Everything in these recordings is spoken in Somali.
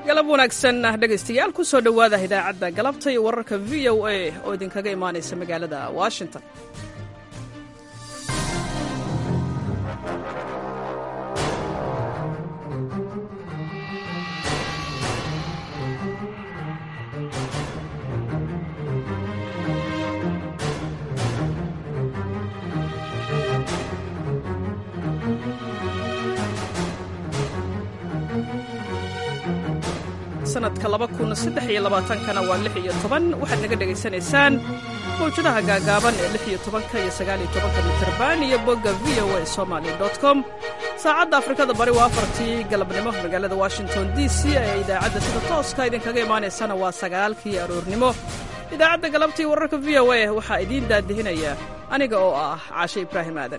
galab wanaagsan dhegaystayaal ku soo dhowaada idaacadda galabta iyo wararka v o a oo idinkaga imaanaysa magaalada washington sanadka kana waa lix iyo toban waxaad naga dhegaysanaysaan mawjadaha gaagaaban ee lix iyo tobanka iyo sagaaliyo tobanka mitirban iyo bogga v o a somaly com saacadda afrikada bari waa afartii galabnimo magaalada washington d c ee idaacadda sida tooska idinkaga imaanaysana waa sagaalkii aroornimo idaacadda galabtii wararka v o a waxaa idiin daadihinaya aniga oo ah caashe ibraahim aadan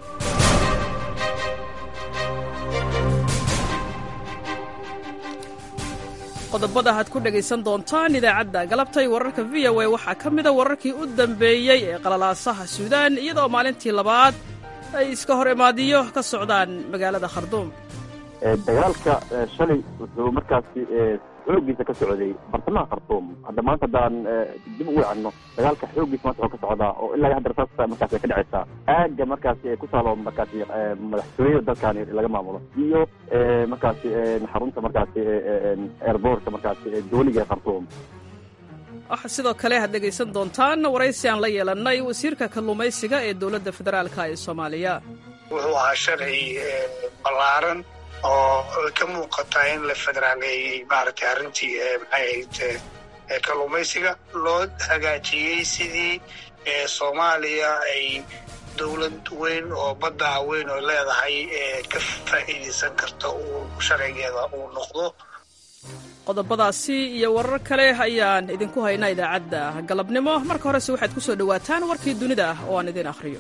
qodobada aad ku dhegaysan doontaan idaacadda galabtay wararka v o a waxaa ka mida wararkii u dambeeyey ee qalalaasaha suudaan iyadoo maalintii labaad ay iska hor imaadiyo ka socdaan magaalada kharduum dagaalka shalay wuxuu markaasi xoogiisa ka socday bartamaha khartuum hadda maanta haddaan dib ugu wacno dagaalka xoogiisa maanta wuxuu ka socdaa oo ilaa hadda rasaasta markaasi ay ka dhacaysaa aagga markaasi ee ku taalo markaasi madaxtooyada dalkan laga maamulo iyo markaasi xarunta markaasi airbortka markaasi dooliga ee khartuum waxaa sidoo kale aad dhegaysan doontaan waraysi aan la yeelannay wasiirka kalluumaysiga ee dowladda federaalka ee soomaaliya wuxuu ahaa sharci ballaaran oo ka muuqataa in la federaaleeyey maaragtay arrintii maxay ahayd kalluumaysiga loo hagaajiyey sidii soomaaliya ay dowlad weyn oo badda weyn oo leedahay ka faa'iidaysan karta uu sharcigeeda uu noqdo qodobadaasi iyo warar kale ayaan idinku haynaa idaacadda galabnimo marka horese waxaad ku soo dhowaataan warkii dunida ah oo aan idin akhriyo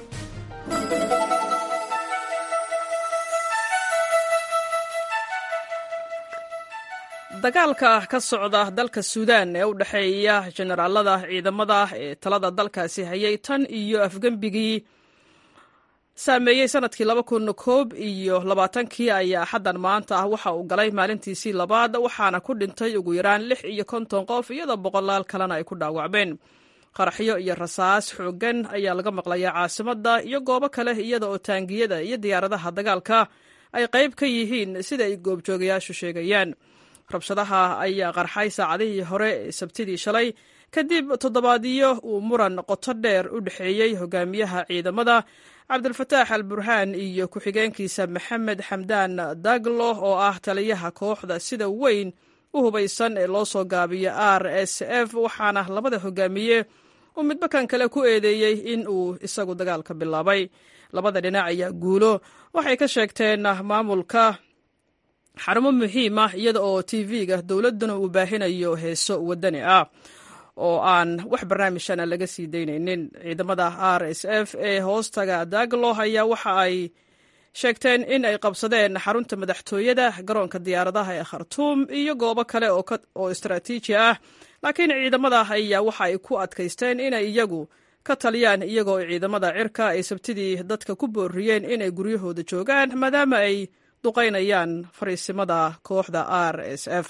dagaalka ka socda dalka suudaan ee u dhexeeya generaalada ciidamada ee talada dalkaasi hayay tan iyo afgembigii saameeyey sanadkii laba kun koob iyo labaatankii ayaa xaddan maanta ah waxa uu galay maalintiisii labaad waxaana ku dhintay ugu yaraan lix iyo konton qof iyadoo boqolaal kalena ay ku dhaawacmeen qaraxyo iyo rasaas xooggan ayaa laga maqlayaa caasimadda iyo goobo kale iyada oo taangiyada iyo diyaaradaha dagaalka ay qayb ka yihiin sida ay goobjoogayaashu sheegayaan rabshadaha ayaa qarxay saacadihii hore ee sabtidii shalay kadib toddobaadyo uu muran qoto dheer u dhexeeyey hogaamiyaha ciidamada cabdulfataax al burhaan iyo ku-xigeenkiisa maxamed xamdaan daglo oo ah taliyaha kooxda sida weyn u hubaysan ee loo soo gaabiyo r s f waxaana labada hogaamiye uu midba kan kale ku eedeeyey in uu isagu dagaalka bilaabay labada dhinac ayaa guulo waxay ka sheegteen maamulka xarumo muhiim ah iyada oo tv-ga dowladduna uu baahinayo heeso wadani ah oo aan wax barnaamijana laga sii daynaynin ciidamada r s f ee hoostaga daglo ayaa waxa ay sheegteen in ay qabsadeen xarunta madaxtooyada garoonka diyaaradaha ee khartuum iyo goobo kale oo istaraatiiji ah laakiin ciidamada ayaa waxa ay ku adkaysteen inay iyagu ka taliyaan iyagoo ciidamada cirka ay sabtidii dadka ku booriyeen inay guryahooda joogaan maadaama ay duqaynayaan fariisimada kooxda r s f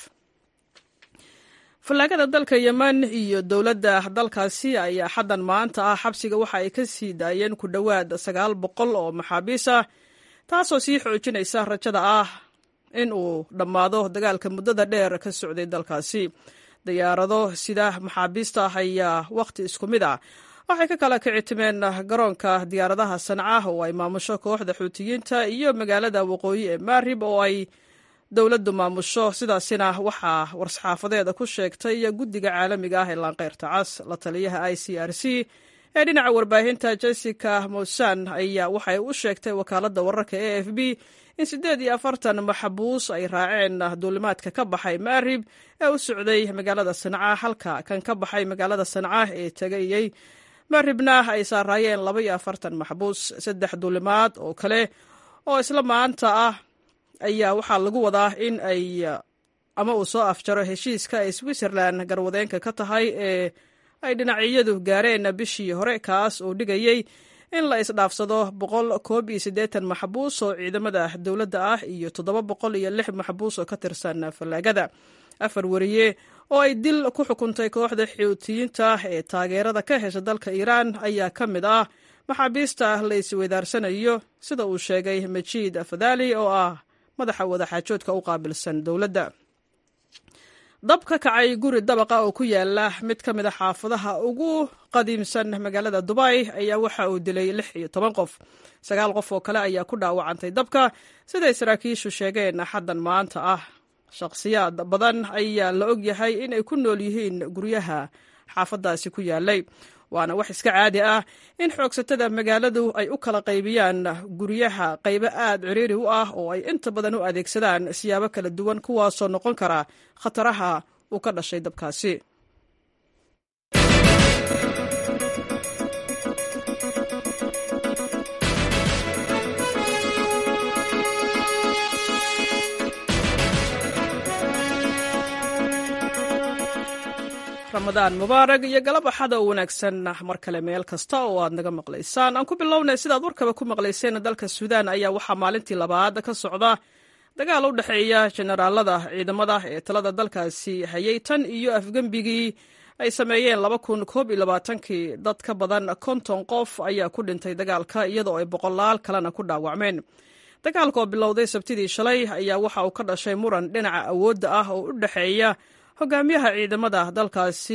fallaagada dalka yemen iyo dowladda dalkaasi ayaa xaddan maanta ah xabsiga waxa ay ka sii daayeen ku dhowaad sagaal boqol oo maxaabiis ah taasoo sii xoojinaysa rajada ah in uu dhammaado dagaalka muddada dheer ka socday dalkaasi diyaarado sida maxaabiista ayaa wakhti isku mid ah waxay ka kala kici timeen garoonka diyaaradaha sanca oo ay maamusho kooxda xuutiyiinta iyo magaalada waqooyi ee maarib oo ay dowladdu maamusho sidaasina waxaa war-saxaafadeeda ku sheegtay guddiga caalamiga ah ee laanqeyrta cas la taliyaha i c r c ee dhinaca warbaahinta jessica mosan ayaa waxay u sheegtay wakaaladda wararka a f b in siddeed iyo afartan maxbuus ay raaceen duulimaadka ka baxay maarib ee u socday magaalada sanca halka kan ka baxay magaalada sanca ee tegayey maaribna ay saaraayeen laba iyo afartan maxbuus saddex duulimaad oo kale oo isla maanta ah ayaa waxaa lagu wadaa in ay ama uu soo afjaro heshiiska ay switzerland garwadeenka ka tahay ee ay dhinacyadu gaareen bishii hore kaas oo dhigayey in la isdhaafsado boqol koob iyo siddeetan maxbuus oo ciidamada dowladda ah iyo toddoba boqol iyo lix maxbuus oo ka tirsan fallaagada afar wariye oo ay dil ku xukuntay kooxda xuutiyiinta ee taageerada ka hesha dalka iiraan ayaa ka mid ah maxaabiista la isweydaarsanayo sida uu sheegay majiid afadali oo ah madaxa wadaxaajoodka u qaabilsan dowladda dab ka kacay guri dabaqa oo ku yaala mid ka mid a xaafadaha ugu qadiimsan magaalada dubay ayaa waxa uu dilay lix iyo toban qof sagaal qof oo kale ayaa ku dhaawacantay dabka siday saraakiishu sheegeen xaddan maanta ah shakhsiyaad badan ayaa la og yahay inay ku nool yihiin guryaha xaafadaasi ku yaalay waana wax iska caadi ah in xoogsatada magaaladu ay u kala qaybiyaan guryaha qaybo aad ciriiri u ah oo ay inta badan u adeegsadaan siyaabo kala duwan kuwaasoo noqon kara khataraha uu ka dhashay dabkaasi ramadaan mubaarag iyo galab axada oo wanaagsan mar kale meel kasta oo aad naga maqlaysaan aan ku bilownay sidaad warkaba ku maqlayseen dalka suudaan ayaa waxaa maalintii labaad ka socda dagaal u dhexeeya jenaraalada ciidamada ee talada dalkaasi hayay tan iyo afgembigii ay sameeyeen laba kun koob iyo labaatankii dad ka badan konton qof ayaa ku dhintay dagaalka iyadoo ay boqolaal kalena ku dhaawacmeen dagaalka oo bilowday sabtidii shalay ayaa waxa uu ka dhashay muran dhinaca awoodda ah oo u dhexeeya hogaamiyaha ciidamada dalkaasi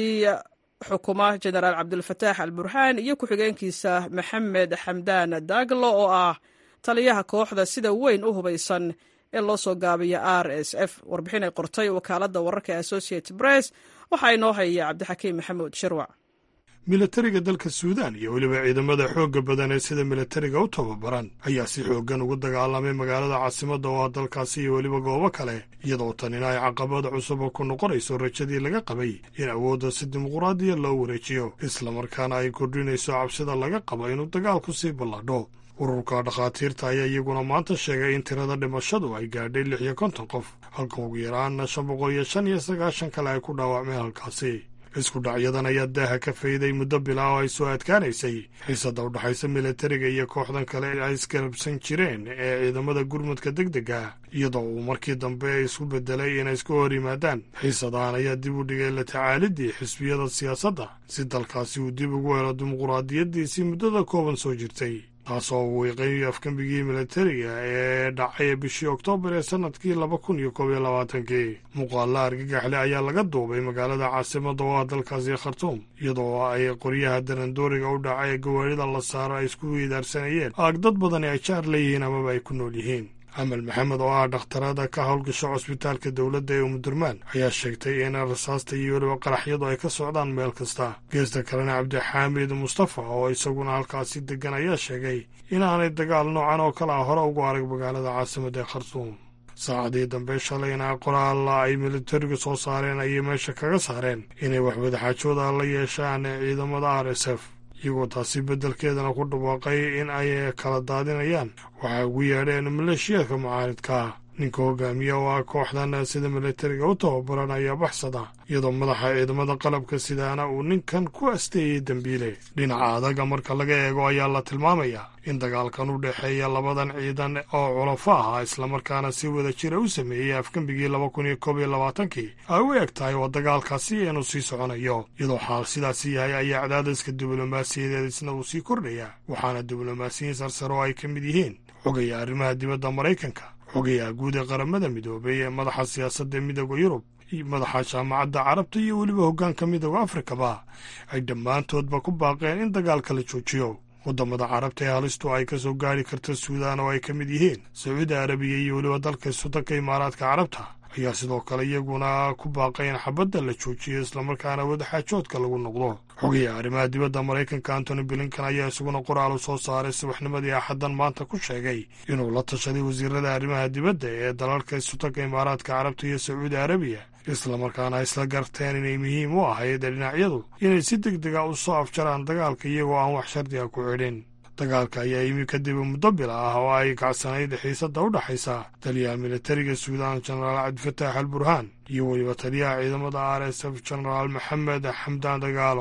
xukuma jenaraal cabdulfataax al burhaan iyo ku-xigeenkiisa maxamed xamdaan daaglo oo ah taliyaha kooxda sida weyn u hubaysan ee loo soo gaabiya r s f warbixin ay qortay wakaaladda wararka ee associated press waxaa inoo haya cabdixakiim maxamuud shirwac milatariga dalka suudaan iyo weliba ciidamada xoogga badan ee sida milatariga u tababaran ayaa si xooggan ugu dagaalamay magaalada caasimadda oo ah dalkaasi iyo weliba goobo kale iyadoo tanina ay caqabada cusub oo ku noqonayso rajadii laga qabay in awoodda si dimuquraadiya loo wareejiyo islamarkaana ay kordhinayso cabsida laga qabo inuu dagaalku sii balladho ururka dhakhaatiirta ayaa iyaguna maanta sheegay in tirada dhimashadu ay gaadhay lix iyo konton qof halka ugu yaraana shan boqol iyo shan iyo sagaashan kale ay ku dhaawacmeen halkaasi isku dhacyadan ayaa daaha ka fayday muddo bilaa oo ay soo adkaanaysay xiisadda u dhexaysa milatariga iyo kooxdan kale ay isgarabsan jireen ee ciidamada gurmudka deg dega iyadoo uu markii dambe isku beddelay inay isku hor yimaadaan xiisadahan ayaa dib u dhigay la tacaalidii xisbiyada siyaasadda si dalkaasi uu dib ugu helo dimuquraadiyaddiisii muddada kooban soo jirtay taasoo uu wiiqay afgembigii milatariga ee dhacay bishii oktoobar ee sannadkii laba kun iyo koob iyo labaatankii muuqaalla argagaxle ayaa laga duubay magaalada caasimadda oo ah dalkaasi khartuum iyadoo ay qoryaha darandooriga u dhacay ee gawaarida la saaro ay isku weydaarsanayeen aag dad badani ay jaar leeyihiin amaba ay ku nool yihiin amal maxamed oo ah dhakhtarada ka howlgasho cusbitaalka dowladda ee umudurmaan ayaa sheegtay in rasaasta iyo weliba qaraxyadu ay ka socdaan meel kasta geesta kalena cabdixaamid mustafa oo isaguna halkaasi deggan ayaa sheegay inaanay dagaal noocan oo kale ah hore ugu arag magaalada caasimadda ee khartuum saacadii dambe shalayna qoraalla ay militarigu soo saareen ayay meesha kaga saareen inay waxwadaxaajooda la yeeshaan ciidamada r s f iyagoo taasi beddelkeedana ku dhawaaqay in ay kala daadinayaan waxay ugu yeedheen maleeshiyaadka mucaaridka ninka hogaamiya oo ah kooxdan sida militariga u tababaran ayaa baxsada iyadoo madaxa ciidamada qalabka sidaana uu ninkan ku asteeyey dembiile dhinaca adaga marka laga eego ayaa la tilmaamayaa in dagaalkan u dhexeeya labadan ciidan oo culafo ah islamarkaana si wada jira u sameeyey afgembigii laba kun iyo koob iyo labaatankii ay u eg tahay oo dagaalkaasi inuu sii soconayo iyadoo xaal sidaasi yahay ayaa cadaadiska diblomaasiyadeed isna uu sii kordhaya waxaana diblomaasiyiin sarsare oo ay ka mid yihiin xogaya arrimaha dibadda maraykanka xogayaha guud ee qaramada midoobay ee madaxa siyaasadda midooda yurub madaxa jaamacadda carabta iyo weliba hoggaanka midooda afrikaba ay dhammaantoodba ku baaqeen in dagaalka la joojiyo waddamada carabta ee halistu ay ka soo gaari karta suudaan oo ay ka mid yihiin sacuudi arabiya iyo weliba dalka sudanka imaaraadka carabta ayaa sidoo kale iyaguna ku baaqay in xabadda la joojiyo islamarkaana wadaxaajoodka lagu noqdo xogayaha arrimaha dibadda maraykanka antony blinkan ayaa isaguna qoraal u soo saaray subaxnimadii axaddan maanta ku sheegay inuu la tashaday wasiirada arrimaha dibadda ee dalalka sudanka imaaraadka carabta iyo sacuudi arabiya islamarkaana isla garteen inay muhiim u ahayd dhinacyadu inay si deg dega u soo afjaraan dagaalka iyagoo aan wax shardiga ku xidhin dagaalka ayaa yimi kadib muddo bila ah oo ay kacsanayd xiisadda u dhexaysa taliyaha militariga suudaan jenaraal cabdifataax al burhaan iyo weliba taliyaha ciidamada r s f jenaraal maxamed xamdaan dagaalo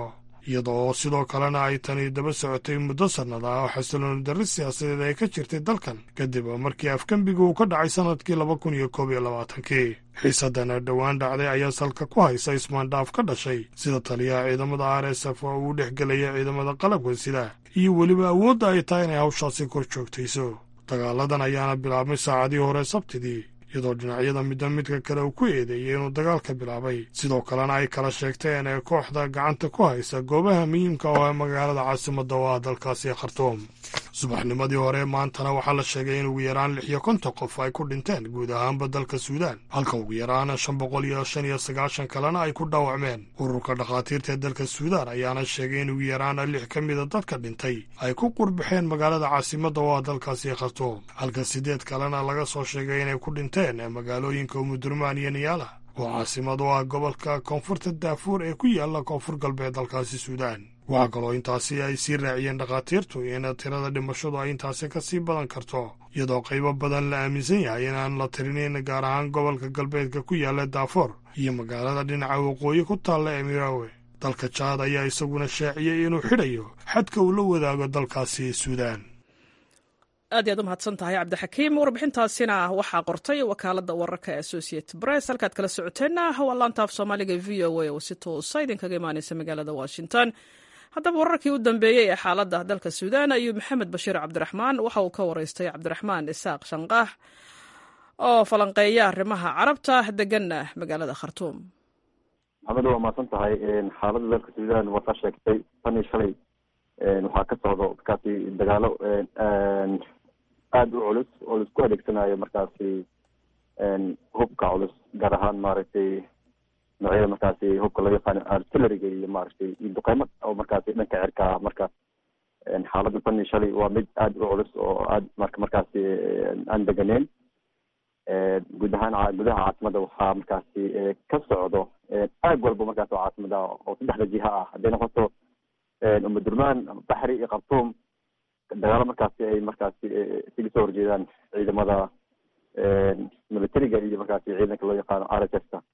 iyadoo sidoo kalena ay tani daba socotay muddo sannada ah oo xasilooni darri siyaasadeed ay ka jirtay dalkan kadib markii afgembiga uu ka dhacay sannadkii laba kun iyo koob iyo labaatankii xiisadana dhowaan dhacday ayaa salka ku haysa ismaandhaaf ka dhashay sida taliyaha ciidamada r s f oo uu dhex gelaya ciidamada qalabka sida iyo weliba awoodda ay tahay inay hawshaasi kor joogtayso dagaaladan ayaana bilaabmay saacadii hore sabtidii iyadoo dhinacyada midba midka kale uu ku eedeeyey inuu dagaalka bilaabay sidoo kalena ay kala sheegteen ee kooxda gacanta ku haysa goobaha muhiimka oo ee magaalada caasimadda oo ah dalkaasi khartuum subaxnimadii hore maantana waxaa la sheegay in ugu yaraan lix iyo konton qof ay ku dhinteen guud ahaanba dalka suudaan halka ugu yaraan shan boqol iyo shan iyo sagaashan kalena ay ku dhaawacmeen ururka dhakhaatiirta ee dalka suudaan ayaana sheegay in ugu yaraan lix ka mida dadka dhintay ay ku qurbaxeen magaalada caasimadda oo ah dalkaasi khartuum halka siddeed kalena laga soo sheegay inay ku dhinteen magaalooyinka umudurmaan iyo niyaala oo caasimad u ah gobolka koonfurta daafuur ee ku yaalla koonfur galbeed dalkaasi suudaan waxaa kaloo intaasi ay sii raaciyeen dhakhaatiirtu in tirada dhimashadu ay intaasi ka sii badan karto iyadoo qaybo badan la aaminsan yahay inaan la tirinin gaar ahaan gobolka galbeedka ku yaalla daafoor iyo magaalada dhinaca waqooyi ku taalla emiraawe dalka jaad ayaa isaguna shaaciyey inuu xidhayo xadka uu la wadaago dalkaasi suudaan aad iyaad u mahadsan tahay cabdixakiim warbixintaasina waxaa qortay wakaaladda wararka ee associated press halkaad kala socoteenna waa laantaaf soomaaliga v o a oo si toosa idinkaga imaaneysa magaalada washington haddaba wararkii u dambeeyey ee xaaladda dalka suudaan ayuu maxamed bashiir cabdiraxmaan waxa uu ka waraystay cabdiraxmaan isaaq shanqaax oo falanqeeya arrimaha carabta deganna magaalada khartuum maxamed waa mahadsan tahay xaaladda dalka suudaan waa kaa sheegtay tan iyo shalay waxaa ka socdo markaasi dagaalo aada u culus oo laisku adeegsanayo markaasi hubka culus gaar ahaan maaragtay noocyada markaasi hubka loo yaqaano artilleriga iyo maaragtay iyo duqeymo oo markaasi dhanka cirka ah marka xaaladda tan iyo shalay waa mid aada u culus oo aad marka markaasi aan deganeyn guud ahaan gudaha caasimada waxaa markaasi ka socdo aag walba markaas oo caasimada oo saddexda jiha ah hadday noqoto umadurmaan baxri iyo khartuum dagaalo markaasi ay markaasi isaga soo horjeedaan ciidamada militariga iyo markaasi ciidanka loo yaqaano r s f ta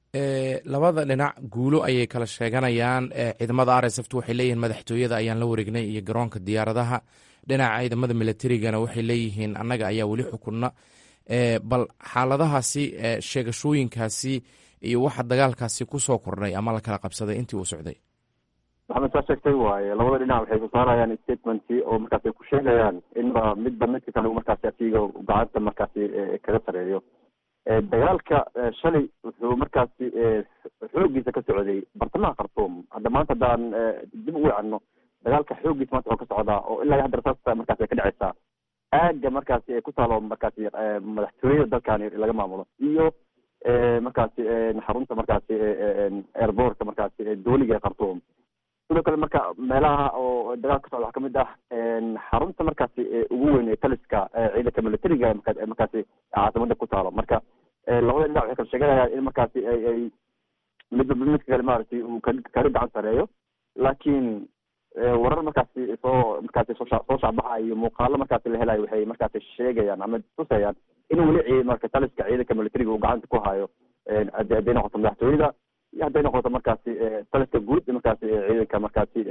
labada dhinac guulo ayay kala sheeganayaan ciidamada r s f t waxay leeyihiin madaxtooyada ayaan la wareegnay iyo garoonka diyaaradaha dhinaca ciidamada militarigana waxay leeyihiin annaga ayaa weli xukunna bal xaaladahaasi sheegashooyinkaasi iyo waxa dagaalkaasi kusoo kordhay ama la kala qabsaday intii uu socday maxamed saa sheegtay waaye labada dhinac waxay soo saarayaan statementkii oo markaas ay ku sheegayaan inba midba midka kale markaasi asiga gacanta markaasi kaga sareeyo dagaalka shalay wuxuu markaasi xoogiisa ka socday bartamaha khartuum hadda maanta haddaan dib ugu wacno dagaalka xoogiisa maanta wuxuu ka socdaa oo ilaa hadda rasaasta markaasi ay ka dhaceysaa aaga markaasi ay ku taalo markaasi madaxtooyada dalkani laga maamulo iyo markaasi xarunta markaasi airbortka markaasi dooliga ee khartuum sidoo kale marka meelaha oo dagaal ka socda waxaa kamid ah xarunta markaasi ugu weyn ee taliska ciidanka militariga markaasi caasimada ku taalo marka labada dhinac waxay kala sheeganayaan in markaasi ay ay midba midka kale maaragtay uu kala gacan sareeyo laakiin warar markaasi soo markaasi soo soo shacbaxa iyo muuqaalo markaasi la helayo waxay markaasi sheegayaan ama tusayaan in weli marka taliska ciidanka militariga uu gacanta ku hayo hadday noqoto madaxtooyada iyo hadday noqoto markaasi taliska guud markaasi ciidanka markaasi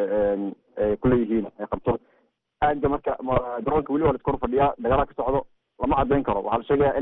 kuleeyihiin qabto aaga marka garoonka weli waa laskor fadhiyaa dagaala ka socdo lama cadeyn karo waxaa la sheegaya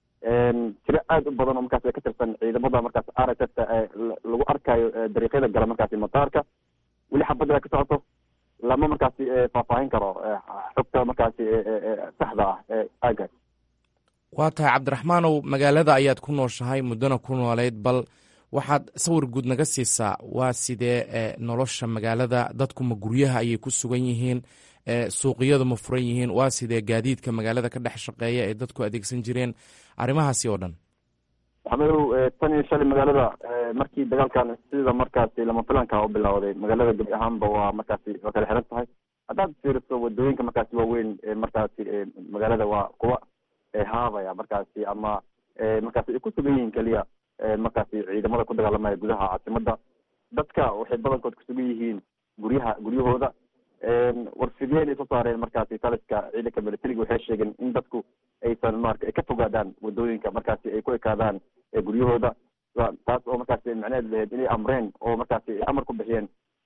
in tiro aada u badan oo markaasi ka tirsan ciidamada markaasi r s f ta lagu arkayo dariiqyada gala markaasi mataarka weli xabadda ka socoto lama markaasi faahfaahin karo xogta markaasi saxda ah ee aagaas waa tahay cabdiraxmaanow magaalada ayaad ku nooshahay muddona ku nooleyd bal waxaad sawir guud naga siisaa waa sidee nolosha magaalada dadku ma guryaha ayay ku sugan yihiin suuqiyadu ma furan yihiin waa sidee gaadiidka magaalada ka dhex shaqeeya ee dadku adeegsan jireen arrimahaasi oo dhan maxamedow tan iyo shalay magaalada markii dagaalkan sida markaasi lama filanka u bilowday magaalada gebi ahaanba waa markaasi waa kala xiran tahay haddaad fiiriso wadooyinka markaasi waaweyn markaasi magaalada waa kuwa haabaya markaasi ama markaasi ay ku sugan yihiin keliya markaasi ciidamada ku dagaalamaya gudaha caasimada dadka waxay badankood kusugan yihiin guryaha guryahooda warfideen ay soo saareen markaasi taliska ciidanka militariga waxay sheegeen in dadku aysan marka ay ka fogaadaan wadooyinka markaasi ay ku ekaadaan guryahooda taas oo markaasi macnaheed lahayd inay amreen oo markaasi amar ku bixiyeen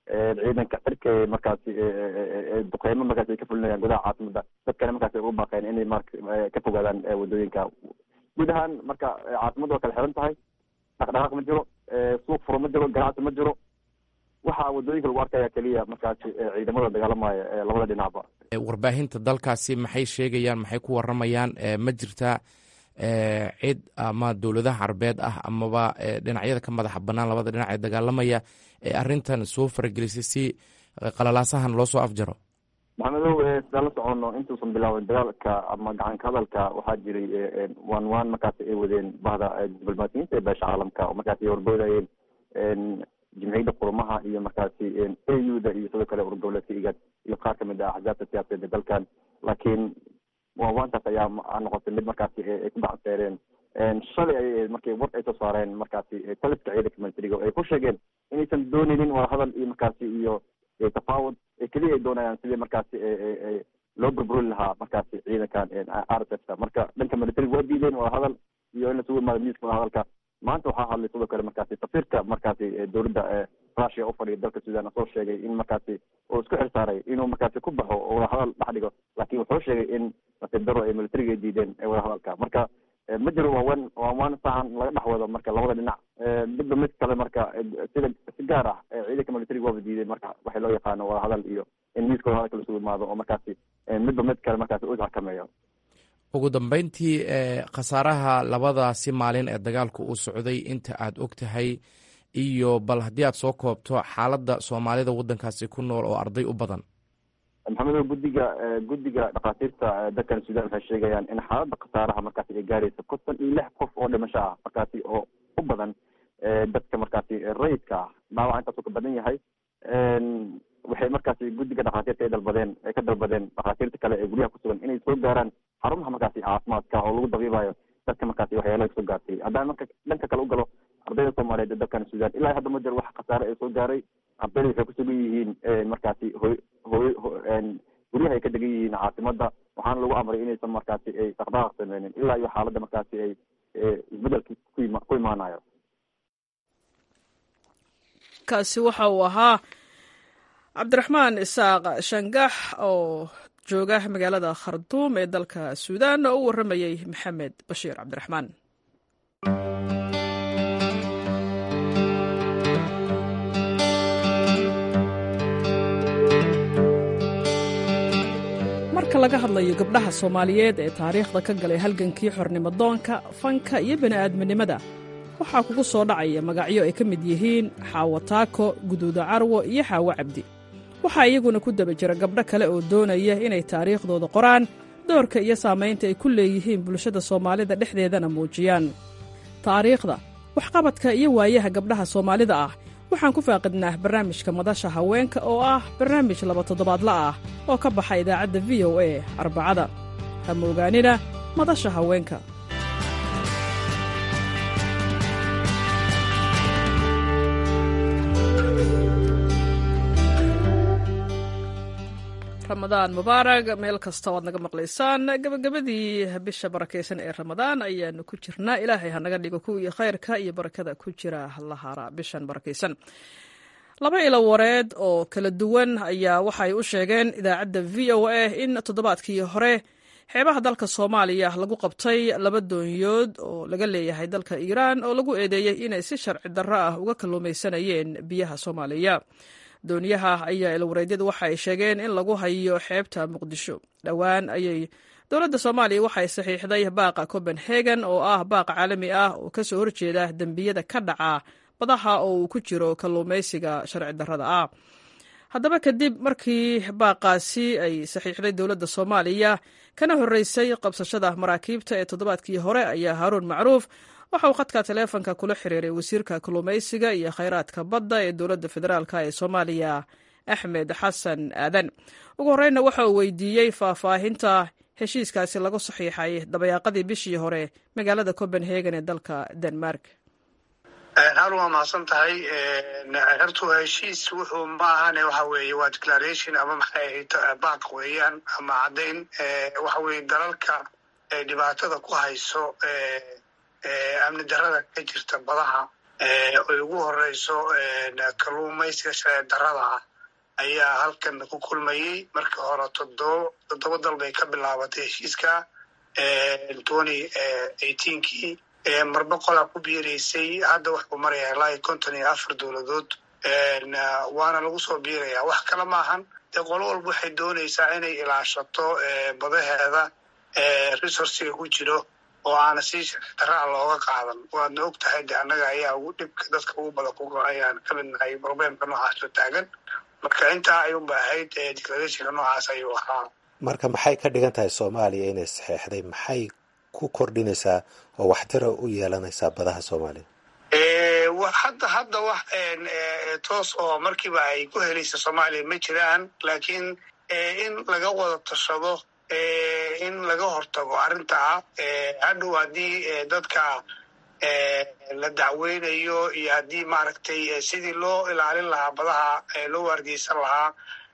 ciidanka cirka markaasi duqeymo markaasi ay ka fulinayaan gudaha caasimada dadkana markaasi ay ugu baaqeen inay mar ka fogaadaan wadooyinka guud ahaan marka caasimada waa kala xiran tahay dhaqdhaqaaq ma jiro suuq furo ma jiro ganacsi ma jiro waxaa wadooyinka lagu arkaya keliya markaasi ciidamada dagaalamaya labada dhinacba warbaahinta dalkaasi maxay sheegayaan maxay ku waramayaan ma jirtaa cid ama dowladaha carabeed ah amaba dhinacyada ka madaxa banaan labada dhinac ee dagaalamaya ee arrintan soo faragelisay si qalalaasahan loo soo afjaro maxamedow sidaan la socono intuusan bilaabin dagaalka ama gacanka hadalka waxaa jiray waan waan markaasi ay wadeen bahda diblomaasiyiinta ee beesha caalamka oo markaasi ay warboodayeen jimciyadda qurumaha iyo markaasi a u da iyo sidoo kale urgoboleedka igad iyo qaar kamid ah axzaabta siyaasadeed ee dalkan laakiin waanwaantaas ayaa noqotay mid markaasi ay ku gacanseereen shalay ay markay war ay soo saareen markaasi taliska ciidanka militariga ay ku sheegeen inaysan dooneynin wadahadal iyo markaasi iyo tafaawud keliya ay doonayaan sidii markaasi loo burburin lahaa markaasi ciidankan r s f ka marka dhanka militariga waa diideen wadahadal iyo in lasugu imaado miiska wadahadalka maanta waxaa hadlay sidoo kale markaasi safiirka markaasi dowladda rusia u fadhiya dalka sudan soo sheegay in markaasi uu isku xilsaaray inuu markaasi ku baxo oo wadahadal dhex dhigo laakiin wuxuu sheegay in nasiib daro ay militariga ay diideen wadahadalka marka ma jiro waawan waawaan sahan laga dhex wado marka labada dhinac midba mid kale marka sida si gaar ah ciidanka militariga waaba diideen marka waxay loo yaqaano wadahadal iyo in miiska wadahadalka lasugu imaado oo markaasi midba mid kale markaasi u isxakameeyo ugu dambeyntii khasaaraha labadaasi maalin ee dagaalku uu socday inta aad og tahay iyo bal haddii aad soo koobto xaaladda soomaalida waddankaasi ku nool oo arday u badan maxamedow guddiga guddiga dhakhaatiirta dalkan sudan waxay sheegayaan in xaaladda khasaaraha markaasi ay gaarayso konton iyo lix qof oo dhimasho ah markaasi oo u badan dadka markaasi rayidka ah dhaawaca intaasuu ka badan yahay waxay markaasi guddiga dhakhaatiirta ay dalbadeen ay ka dalbadeen dhakhaatiirta kale ee guryaha kusugan inay soo gaaraan xarumaha markaasi caafimaadka oo lagu dabiibayo dadka markaasi waxyaalaha soo gaartay haddaan marka dhanka kale u galo ardayda soomaaliyeed ee dalkan sudan ilaa hadda ma jiro wax khasaare ay soo gaaray ardayda waxay kusugan yihiin markaasi hoy hoy guryaha ay ka degan yihiin caasimada waxaana lagu amray inaysan markaasi ay dhaqdhaqaaq sameynin ilaa iyo xaaladda markaasi ay isbedelki kuima ku imaanayo kaasi waxa uu ahaa cabdiraxmaan isaaq shangax oo jooga magaalada kharduum ee dalka suudaan oo u warramayey maxamed bashiir cabdiraxmaan marka laga hadlayo gabdhaha soomaaliyeed ee taariikhda ka galay halgankii xornimodoonka fanka iyo bini'aadminimada waxaa kugu soo dhacaya magacyo ay ka mid yihiin xaawo taako guduuda carwo iyo xaawo cabdi waxaa iyaguna ku daba jira gabdho kale oo doonaya inay taariikhdooda qoraan doorka iyo saamaynta ay ku leeyihiin bulshada soomaalida dhexdeedana muujiyaan taariikhda waxqabadka iyo waayaha gabdhaha soomaalida ah waxaan ku faaqidnaa barnaamijka madasha haweenka oo ah barnaamij laba toddobaadla ah oo ka baxa idaacadda v o a arbacada ha moogaanina madasha haweenka ramadaan mubaarag meel kasta waad naga maqlaysaan gabagabadii bisha barakaysan ee ramadaan ayaanu ku jirnaa ilaahay hanaga dhigo kuwii khayrka iyo barakada ku jira lahara bishan barakaysan laba ilo wareed oo kala duwan ayaa waxay u sheegeen idaacadda v o a in toddobaadkii hore xeebaha dalka soomaaliya lagu qabtay laba doonyood oo laga leeyahay dalka iiraan oo lagu eedeeyey inay si sharci darro ah uga kalluumaysanayeen biyaha soomaaliya dooniyaha ayaa ilwareedyadu waxa ay sheegeen in lagu hayo xeebta muqdisho dhowaan ayay dowladda soomaaliya waxay saxiixday baaqa copenhagen oo ah baaq caalami ah oo ka soo horjeeda dembiyada ka dhaca badaha oo uu ku jiro kalluumaysiga sharci darrada ah haddaba kadib markii baaqaasi ay saxiixday dowladda soomaaliya kana horreysay qabsashada maraakiibta ee toddobaadkii hore ayaa haaruun macruuf waxa uu khadka taleefonka kula xiriiray wasiirka kalluumaysiga iyo khayraadka badda ee dowladda federaalk ee soomaaliya axmed xasan aadan ugu horreynna waxa uu weydiiyey faahfaahinta heshiiskaasi lagu saxiixay dabayaaqadii bishii hore magaalada copenhagen ee dalka denmark harun waa mahadsan tahay hortu heshiis wuxuu ma ahane waxa weeye waa declaration ama maxay ahayd baaq weeyaan ama caddayn waxa weeye dalalka dhibaatada ku hayso amni darada ka jirta badaha ay ugu horeyso kalluumaysiga sharci darrada ah ayaa halkan ku kulmayey markii hore toddoba toddoba dal bay ka bilaabatay heshiiska twenty eighteenkii marba qolaa ku biiraysay hadda waxuu maraya ilaa iyo konton iyo afar dowladood waana lagu soo biiraya wax kale maahan dee qolo walba waxay doonaysaa inay ilaashato badaheeda resourciga ku jiro oo aana si daraa looga qaadan waadna og tahay de annaga ayaa ugu dhibka dadka ugu badan kuga ayaan ka mid nahay problemka noocaasoo taagan marka intaa ayuunba ahayd declarationka noocaas ayuu ahaa marka maxay ka dhigan tahay soomaaliya inay saxeexday maxay ku kordhinaysaa oo waxtara u yeelanaysaa badaha soomaaliya hadda hadda wax toos oo markiiba ay ku helaysa soomaaliya ma jiraan laakiin in laga wada tashado in laga hortago arrintaa hadhow haddii dadka la dacweynayo iyo haddii maaragtay sidii loo ilaalin lahaa badaha loo waargeysan lahaa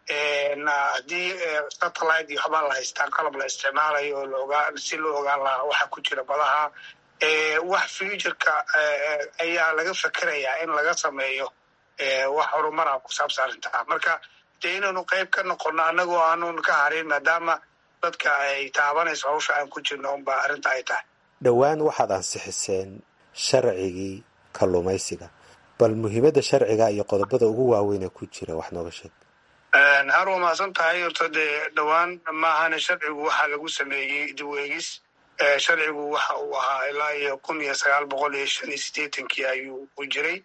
haddii satellite iyo waxbaa la haystaa qalab la isticmaalayo oo laogaa si loo ogaan lahaa waxa ku jira badaha wax futureka ayaa laga fekerayaa in laga sameeyo wax horumara ku saabsan arrintaa marka dee inaynu qayb ka noqono annagoo aanun ka harin maadaama dadka ay taabanayso hawsha aan ku jirno unba arrinta ay tahay dhowaan waxaad ansixiseen sharcigii kalluumaysiga bal muhiimadda sharciga iyo qodobada ugu waaweyn ee ku jira wax nooga sheeg har waa mahadsan tahay horta dee dhowaan maahane sharcigu waxaa lagu sameeyey dibweegis sharcigu waxa uu ahaa ilaa iyo kun iyo sagaal boqol iyo shan iyo siddeetankii ayuu u jiray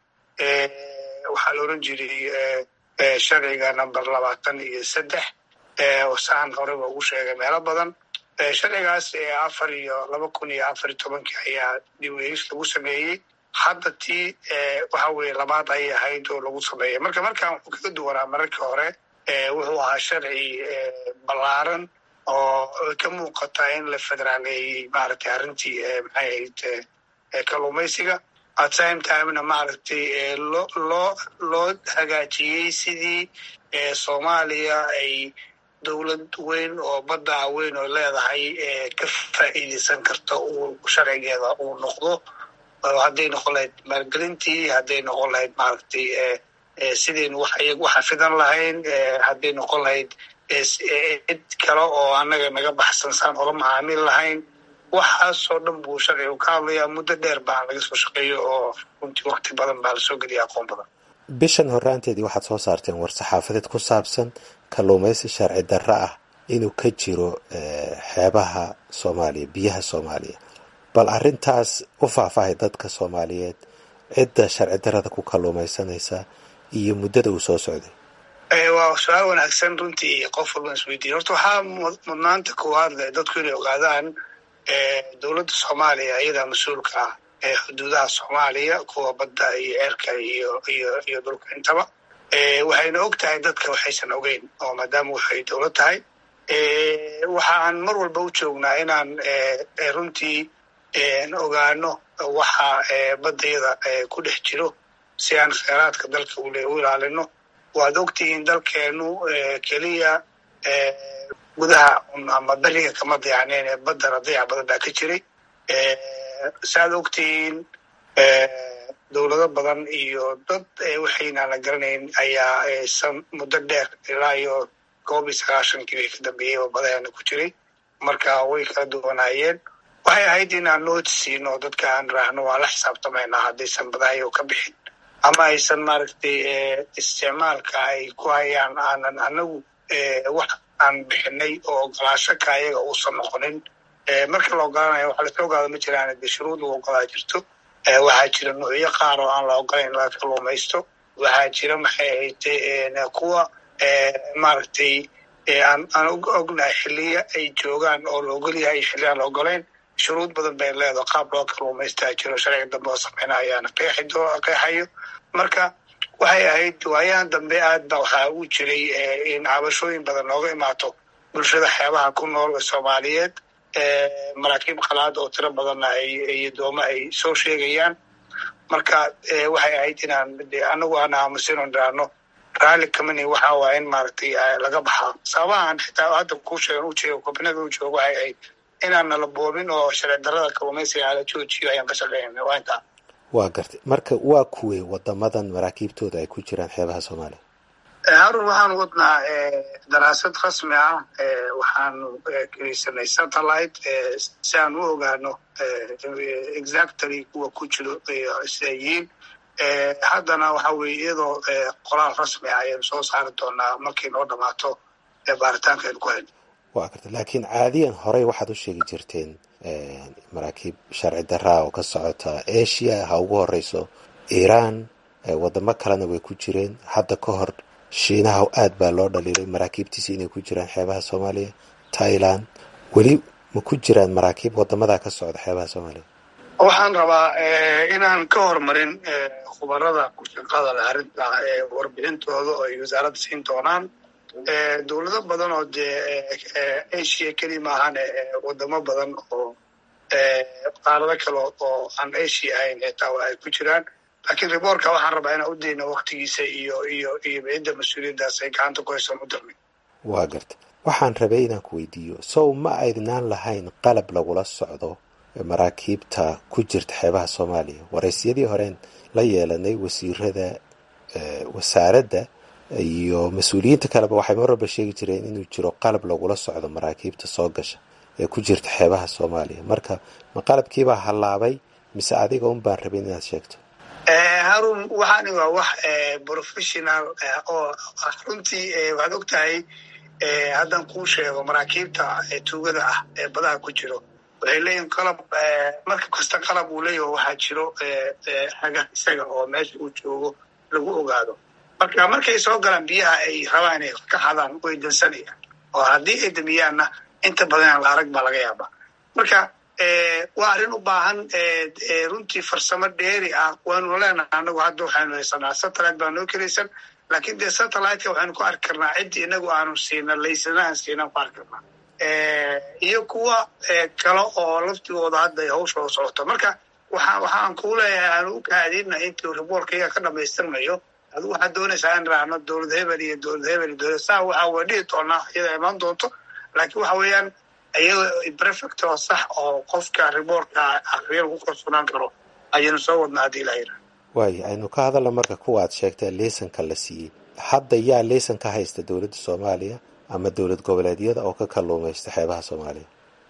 waxaa la oran jiray sharciga number labaatan iyo saddex saan horeyba ugu sheegay meelo badan sharcigaas afar iyo laba kun iyo afar iyo tobankii ayaa dibweegis lagu sameeyey hadda tii waxa weye labaad ayay ahayd oo lagu sameeyay marka markaan wuxuu kaga duwanaa mararkii hore wuxuu ahaa sharci ballaaran oo ka muuqata in la federaaleeyey maaragtay arrintii maxay ahayd kalluumaysiga at same timena maaragtay loo loo loo hagaajiyey sidii soomaaliya ay dowlad weyn oo badda weyn oo leedahay ka faa'iideysan karta uu sharcigeeda uu noqdo hadday noqon lahayd maalgelintii hadday noqon lahayd maaragtay sidaynu waxa fidan lahayn hadday noqon lahayd cid kale oo annaga naga baxsan saan ola macaamil lahayn waxaasoo dhan buu sharcigu ka hadlayaa muddo dheer baa laga soo shaqeeyo oo runtii wakti badan baa lasoo geliya aqoon badan bishan horraanteedii waxaad soo saarteen war saxaafadeed ku saabsan kalluumaysi sharci darro ah inuu ka jiro xeebaha soomaaliya biyaha soomaaliya bal arrintaas u faahfaahay dadka soomaaliyeed cidda sharci darrada ku kalluumaysanaysa iyo muddada uu soo socday waa su-aal wanaagsan runtii qof walban isweydiin horta waxaa mudnaanta koowaad leh dadku inay ogaadaan dowladda soomaaliya iyadaa mas-uulka ah ee xuduudaha soomaaliya kuwa badda iyo ceerka iyo iyo iyo dhulka intaba waxayna og tahay dadka waxaysan ogeyn oo maadaama waxay dowlad tahay waxaan mar walba u joognaa inaan runtii ogaano waxa baddayada ku dhex jiro si aan kheyraadka dalka ule u ilaalino waad ogtihiin dalkeenu keliya gudaha ama beriga kama dayaacneen ee baddana dayac badan baa ka jiray saaad ogtihiin dowlado badan iyo dad waxaynaan la garanayn ayaa san muddo dheer ilaa iyo koob iyo sagaashankii way ka dambeeyey oo badaheena ku jiray marka way kala duwanaayeen waxay ahayd inaan nooti siino dadka aan raahno waa la xisaabtamaynaa haddaysan badahayo ka bixin ama aysan maaragtay isticmaalka ay ku hayaan aanan anagu wax aan bixinay oo ogolaasho ka ayaga uusan noqonin marka la ogolaanayo waxa lasla ogaado ma jiraan de shuruud lagu ogolaa jirto waxaa jira nuucyo qaar oo aan la ogolayn laga kalluumaysto waxaa jira maxay ahayd kuwa maaragtay aan aan ognahay xiliya ay joogaan oo la ogol yahay xilli aan la ogolayn shuruud badan bay leedaho qaab loo kalluumaystaa jiro sharciga dambe oo sameyna ayaana qeexayo marka waxay ahayd waayahan dambe aad ba waxaa u jiray in cabashooyin badan nooga imaato bulshada xeebaha ku nool ee soomaaliyeed maraakiib qalaad oo tiro badanna iyo dooma ay soo sheegayaan marka waxay ahayd inaan anagu aan aamusin on dhiraano raalli kamani waxa waa in maaragtay laga baxaa sababahan xitaa hadda kuu sheegan u jeego kobinada u joogo waxay ahayd inaan nala boobin oo sharci darrada kalluumaysiga ala joojiyo ayaan ka shaqeynay waa intaa waa gartay marka waa kuwey wadamadan maraakiibtooda ay ku jiraan xeebaha soomaaliya harun waxaan wadnaa daraasad rasmi ah waxaanu kiraysanay satellite si aan u ogaano exactly kuwa ku jiro sida yihiin haddana waxa weye iyadoo qoraal rasmi ah ayaynu soo saari doonaa markay noo dhamaato baaritaanka aynu ku hayno waa garta laakiin caadiyan horey waxaad u sheegi jirteen maraakiib sharci daraa oo ka socota asia ha ugu horeyso iiraan wadamo kalena way ku jireen hadda ka hor shiinaha aad baa loo dhaliilay maraakiibtiisi inay ku jiraan xeebaha soomaaliya thailand weli ma ku jiraan maraakiib wadamadaa ka socda xeebaha soomaaliya waxaan rabaa inaan ka hormarin khubarada kushaqada leh arrinta warbixintooda oo ay wasaaradda siin doonaan dowlado badan oo dee asia keli maahane wadamo badan oo qaarado kale oo aan asia ahayn xitaa ay ku jiraan laakiin riboortka waxaan rabaa inaan u dayno waktigiisa iyo iyo iyo cidda mas-uuliyaddaas ay gacanta ku haysan u darnay waa garta waxaan rabay inaan ku weydiiyo sow ma aydnaan lahayn qalab lagula socdo maraakiibta ku jirta xeebaha soomaaliya waraysyadii horeen la yeelanay wasiirada wasaaradda iyo mas-uuliyiinta kaleba waxay mar walba sheegi jireen inuu jiro qalab lagula socdo maraakiibta soo gasha ee ku jirta xeebaha soomaaliya marka ma qalabkiibaa hallaabay mise adiga un baan rabin inaad sheegto harun waxaani waa wax professional oo runtii waxaad og tahay haddaan kuu sheego maraakiibta tuugada ah ee badaha ku jiro waxay leeyihin qalab marka kasta qalab uu leeyaho waxaa jiro haga isaga oo meesha uu joogo lagu ogaado marka markay soo galaan biyaha ay rabaan inay ka hadaan way dansanayaan oo haddii ay damiyaanna inta badan aan la arag baa laga yaabaa marka waa arrin u baahan runtii farsamo dheeri ah waanu leenaha anagu hadda waxaynu haysanaa satellite baa noo kelaysan laakiin dee satelliteka waxaynu ku arki karnaa ciddii inagu aanu siina laysana aan siinaan ku arki karnaa iyo kuwa kale oo laftigooda hadda ay hawshooda socoto marka waxa waxaan kuu leeyahay aanu u kaadina intuu riboorkayga ka dhamaystirmayo adigu waxaad doonaysaa in raacno dowlad hebel iyo dowlad hebel iyo dowlad saa waxa waa dhihi doonaa iyada imaan doonto laakiin waxa weeyaan iyadoo prefect oo sax oo qofka riboortka akriya lagu kalsoonaan karo ayaynu soo wadnaa haddii la yidhaha waayo aynu ka hadalno marka kuwa aad sheegtee liisanka la siiyey hadda yaa liisan ka haysta dowladda soomaaliya ama dowlad goboleedyada oo ka kalluumaysta xeebaha soomaaliya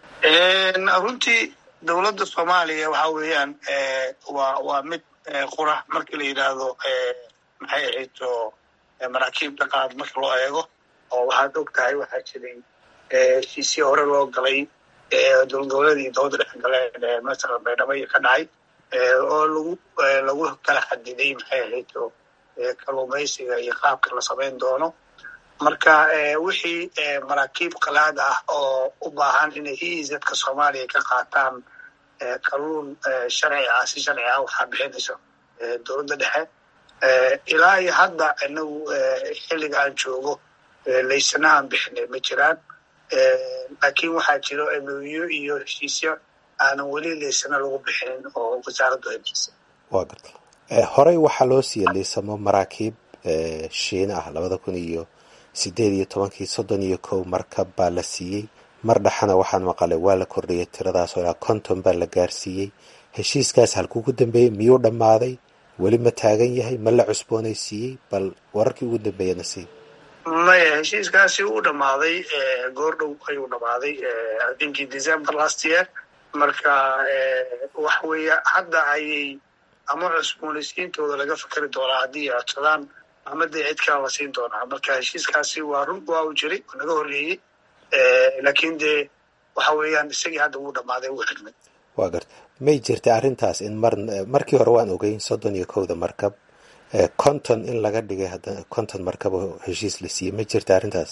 runtii dowladda soomaaliya waxa weeyaan waa waa mid qura markii la yidhaahdo maxay ahayto maraakiibta qaad marka loo eego oo waxaad og tahay waxaa jiray heshiisii hore loo galay dowlad goboleedii dowladda dhex galeen masalan baydhabo iyo ka dhacay oo lagu lagu kala xadiday maxay ahayto kalluumaysiga iyo qaabka la samayn doono marka wixii maraakiib qalaad ah oo u baahan inay eizadka soomaaliya ka qaataan kalluun sharci ah si sharci ah waxaa bixinayso dowladda dhexe ilaa iyo hadda inagu xilliga aan joogo laysana aan bixinay ma jiraan laakiin waxaa jiro emoyo iyo heshiisyo aanan weli laysana lagu bixinin oo wasaaraddu ay bixisay waa garta horey waxaa loo siiyey liisamo maraakiib shiina ah labada kun iyo sideed iyo tobankii soddon iyo kow markab baa la siiyey mar dhexana waxaan maqalay waa la kordhiyay tiradaasoo ilaa konton baa la gaarsiiyey heshiiskaas halkuu ku dambeeyey miyuu dhammaaday weli ma taagan yahay ma la cusboonaysiiyey bal wararkii ugu dambeeyana sii maya heshiiskaasi uu dhammaaday goor dhow ayuu dhammaaday inkii december last year marka waxa weeye hadda ayay ama cusboonaysiintooda laga fikeri doonaa haddii ay codsadaan ama dee cid kala la siin doonaa marka heshiiskaasi waa run waa uu jiray oo naga horreeyey laakiin dee waxa weeyaan isagii hadda wuu dhammaaday wuu xidhmay waa garta may jirta arrintaas in mar markii hore waan ogeyn soddon iyo kowda markab konton in laga dhigay haddana konton markab oo heshiis la siiyey ma jirta arrintaas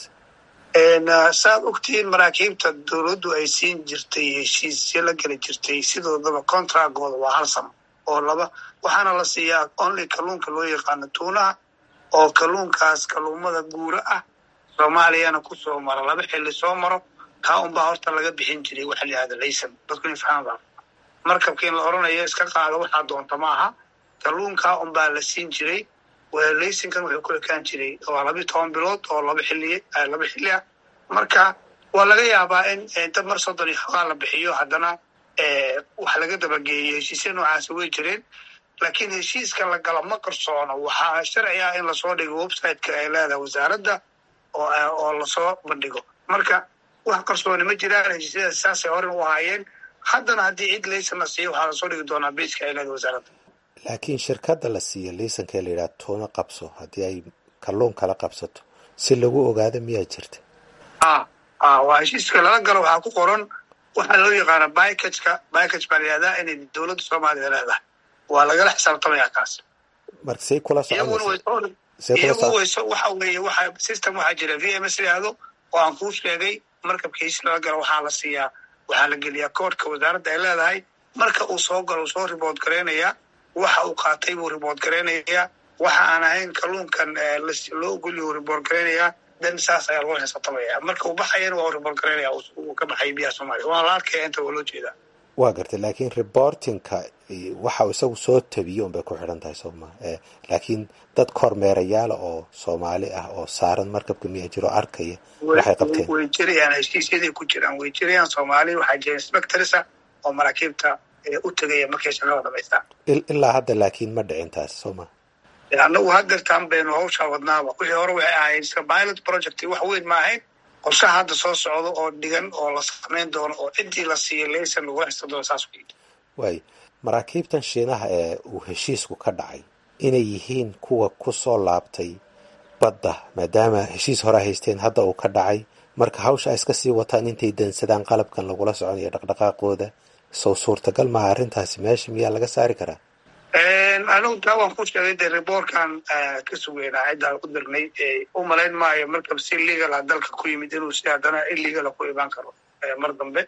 saad ogtihiin maraakiibta dowladdu ay siin jirtay heshiisyo la geli jirtay sidoodaba contractgooda waa hal sano oo laba waxaana la siiyaa only kalluunka loo yaqaano tuunaha oo kalluunkaas kalluumada guura ah soomaaliyana kusoo maro laba xilli soo maro kaa unbaa horta laga bixin jiray waxa la yihahda laysan dadku in fahamaba markabka in la odhanayo iska qaado waxaa doonta ma aha kalluunkaa unbaa la siin jiray laysankan wuxuu ku ekaan jiray waa labi toban bilood oo laba xilli laba xilli ah marka waa laga yaabaa in inta mar soddon iyo xogaa la bixiyo haddana wax laga dabageeyo heshiisya noocaasi way jireen laakiin heshiiska la galo ma qarsoono waxaa sharci ah in lasoo dhigo websiteka ay leedahay wasaaradda oo lasoo bandhigo marka wax qarsooni ma jiraan heshiisyadaas saasay horen u ahaayeen haddana haddii cid laysan la siiyo waxaa lasoo dhigi doonaa beiska ay leedahay wasaaradda laakiin shirkadda la siiyo liisankee la yidhaha tuuna qabso haddii ay kalluun kala qabsato si lagu ogaado miyaa jirta a a waa heshiiska lala galo waxaa ku qoran waxaa loo yaqaana bikajka bikaj baa la yihahdaa inay dowladda soomaaliya leedahay waa lagala xisaabtamaya kaas marka say kula iyagu wayso waxa weeye waxa system waxaa jira v m s yihahdo oo aan kuu sheegay markabka heshiis lala galo waxaa la siiyaa waxaa la geliyaa koodhka wasaaradda ay leedahay marka uu soo galo uu soo ribood garaynayaa waxa uu qaatay buu ribood garaynayaa waxa aan ahayn kalluunkan loo ogolyahu ribood garaynayaa dan saas ayaa lagu xisaabtamaya marka uu baxayana waa u ribood garaynaya uu ka baxay biyaha soomaaliya waa la arkaya inta waa loo jeedaa waa gartay laakiin reportingka waxa uu isagu soo tabiyo unbay ku xidhan tahay sooma laakiin dad kormeerayaala oo soomaali ah oo saaran markabka miyaa jiro arkaya waxay qabteen way jirayaan heshiisyaday ku jiraan way jirayaan soomaali waxaa jira inspectorsa oo maraakiibta u tegaya markay shaqada dhamaystaan ilaa hadda laakiin ma dhicin taas sooma annagu hadeertaan baynu hawshaa wadnaaba wixii hore waxay ahayd iska pilot project wax weyn ma ahayn qorshaha hadda soo socdo oo dhigan oo la samayn doono oo ciddii la siiya laysan lagula xista doono saas wey waayo maraakiibtan shiinaha ee uu heshiisku ka dhacay inay yihiin kuwa ku soo laabtay badda maadaama heshiis hore haysteen hadda uu ka dhacay marka hawsha ay iska sii wataan intay dansadaan qalabkan lagula soconayo dhaqdhaqaaqooda sow suurtagal maha arrintaasi meesha miyaa laga saari karaa anigu taa waan ku sheegay dee riboorkan ka sugeynaa ciddaan u dirnay u malayn maayo markab si legal ah dalka ku yimid inuu si haddana illegala ku imaan karo mar dambe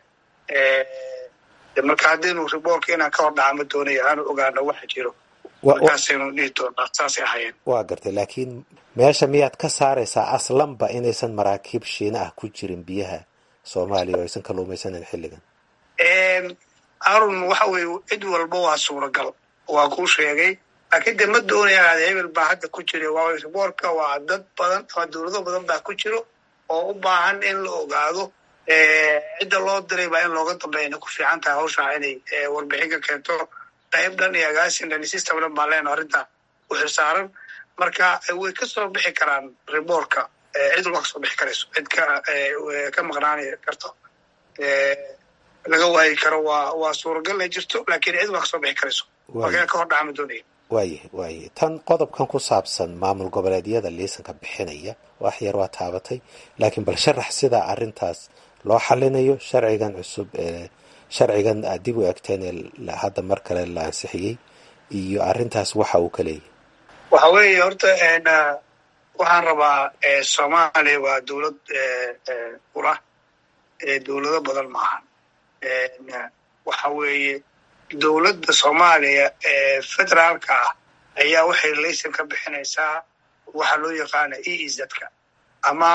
marka haddaynu riboorka inaan ka hor dhaca ma doonayo aanu ogaano waxa jiro markaasaynu dhihi doonaa saasay ahayeen waa gartay laakiin meesha miyaad ka saaraysaa aslanba inaysan maraakiib shiina ah ku jirin biyaha soomaaliya oo aysan kalluumaysanan xilligan arun waxa weeye cid walba waa suuragal waa kuu sheegay laakiin de ma doonaya aad hebel baa hadda ku jira waa riboorka waa dad badan ama dowlado badan baa ku jiro oo u baahan in la ogaado cidda loo diray baa in looga dambeeyana ku fiican tahay hawshaa inay warbixin ka keento qayb dhan iyo agaasin dhan system dhan baa leena arrinta u xilsaaran marka way ka soo bixi karaan riboorka cid walba ka soo bixi karayso cid ka ka maqnaani karto laga waayi karo waa waa suuragal ay jirto laakiin cid walba ka soo bixi karayso marka ka hor dhacama doonaya waayahy waayahy tan qodobkan ku saabsan maamul goboleedyada liisanka bixinaya wax yar waa taabatay laakiin bal sharax sidaa arrintaas loo xalinayo sharcigan cusub ee sharcigan aad dib u egteen ee hadda mar kale la ansixiyey iyo arrintaas waxa uu ka leeyahy waxa weeye horta waxaan rabaa soomaaliya waa dowlad ura dowlado badan maahan waxa weeye dowladda soomaaliya ee federaalka ah ayaa waxay laysan ka bixinaysaa waxaa loo yaqaana e izadka ama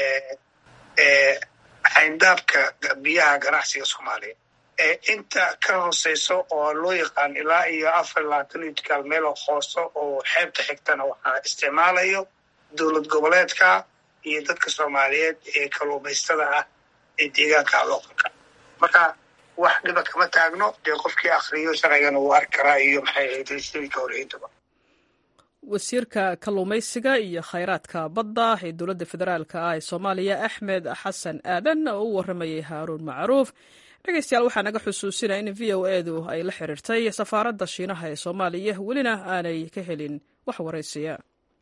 xayndaabka biyaha ganacsiga soomaaliya inta ka hooseyso oo loo yaqaan ilaa iyo afar labaatan itkaal meel oo hooso oo xeebta xigtana waxaa isticmaalayo dowlad goboleedka iyo dadka soomaaliyeed ee kalluumaystada ah ee deegaanka looqalka marka wax dhiba kama taagno dee qofkii akriyo sharcigana wuu arki karaa iyo maxay ahayd heshiiska horeyntaba wasiirka kalluumaysiga iyo khayraadka badda ee dowladda federaalk ah ee soomaaliya axmed xasan aadan oo u waramayay haaruun macruuf dhegeystayaal waxaa naga xusuusinaya in v o edu ay la xiriirtay safaaradda shiinaha ee soomaaliya welina aanay ka helin wax waraysiya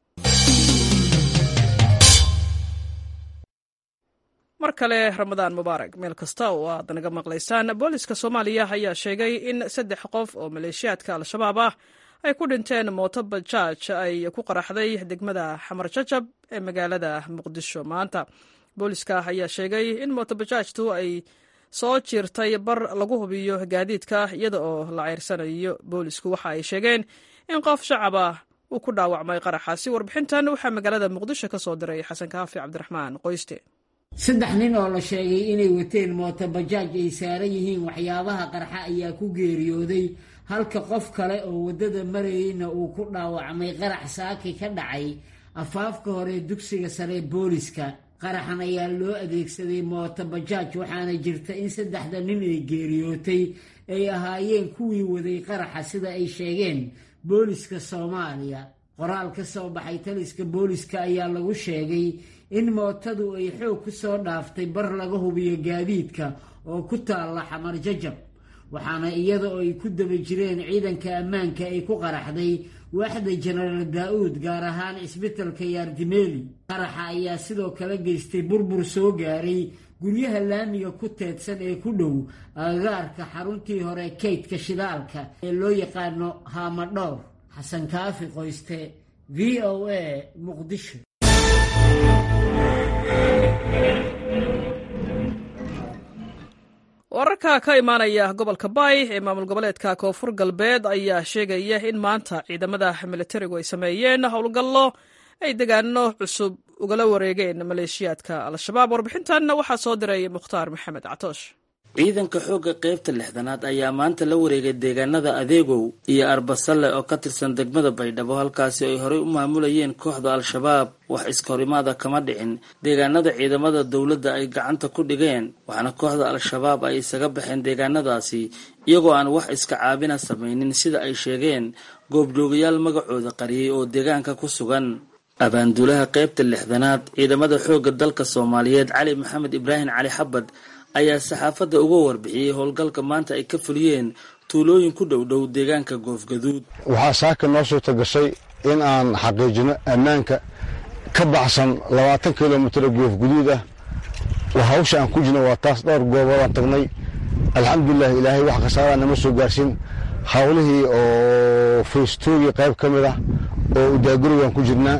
mar kale ramadaan mubaarak meel kasta oo aad naga maqlaysaan booliska soomaaliya ayaa sheegay in saddex qof oo maleeshiyaadka al-shabaab ah ay ku dhinteen mooto bajaaj ay ku qaraxday degmada xamar jajab ee magaalada muqdisho maanta booliska ayaa sheegay in mooto bajaajtu ay soo jiirtay bar lagu hubiyo gaadiidka iyada oo la ceyrsanayo boolisku waxa ay sheegeen in qof shacab ah uu ku dhaawacmay qaraxaasi warbixintan waxaa magaalada muqdisho ka soo diray xasan kaafi cabdiraxmaan qoyste saddex nin oo la sheegay inay wateen mooto bajaaj ay saaran yihiin waxyaabaha qarxa ayaa ku geeriyooday halka qof kale oo waddada marayeyna uu ku dhaawacmay qarax saaki ka dhacay afaafka hore dugsiga sare booliska qaraxan ayaa loo adeegsaday mooto bajaaj waxaana jirta in saddexda nin ee geeriyootay ay ahaayeen kuwii waday qaraxa sida ay sheegeen booliska soomaaliya qoraal ka soo baxay taliska booliska ayaa lagu sheegay in mootadu ay xoog ku soo dhaaftay bar laga hubiyo gaadiidka oo ku taalla xamar jajab waxaana iyada oo ay ku daba jireen ciidanka ammaanka ay ku qaraxday waaxda jenaraal daa-uud gaar ahaan cisbitalka yaardimeeli qaraxa ayaa sidoo kale geystay burbur soo gaaray guryaha laamiga ku teedsan ee ku dhow agagaarka xaruntii hore kaydka shidaalka ee loo yaqaano haamadhowr xasan kaafi qoyste v o a muqdisho wararka ka imaanaya gobolka bay ee maamul goboleedka koonfur galbeed ayaa sheegaya in maanta ciidamada militarigu ay sameeyeen howlgallo ay degaano cusub ugala wareegeen maleeshiyaadka al-shabaab warbixintan waxaa soo diray mukhtaar maxamed catoosh ciidanka xoogga qaybta lixdanaad ayaa maanta la wareegay deegaanada adeegow iyo arbasalle oo ka tirsan degmada baydhabo halkaasi ay horey u maamulayeen kooxda al-shabaab wax iskahorimaada kama dhicin deegaanada ciidamada dowladda ay gacanta ku dhigeen waxaana kooxda al-shabaab ay isaga baxeen deegaanadaasi iyagoo aan wax iska caabina samaynin sida ay sheegeen goobjoogayaal magacooda qariyey oo deegaanka ku sugan abaanduulaha qaybta lixdanaad ciidamada xoogga dalka soomaaliyeed cali maxamed ibraahim cali xabad ayaa saxaafadda uga warbixiyey howlgalka maanta ay ka fuliyeen tuulooyin ku dhow dhow deegaanka goofgaduud waxaa saaka noo suurta gashay in aan xaqiijino ammaanka ka baxsan labaatan kilomitir oo goofguduud ah hawsha aan ku jirno waa taas dhowr gooboodaan tagnay alxamdulilah ilaahay wax khasaaraa nama soo gaarsin hawlihii oo faystoogii qayb ka mid ah oo udaagurigaan ku jirnaa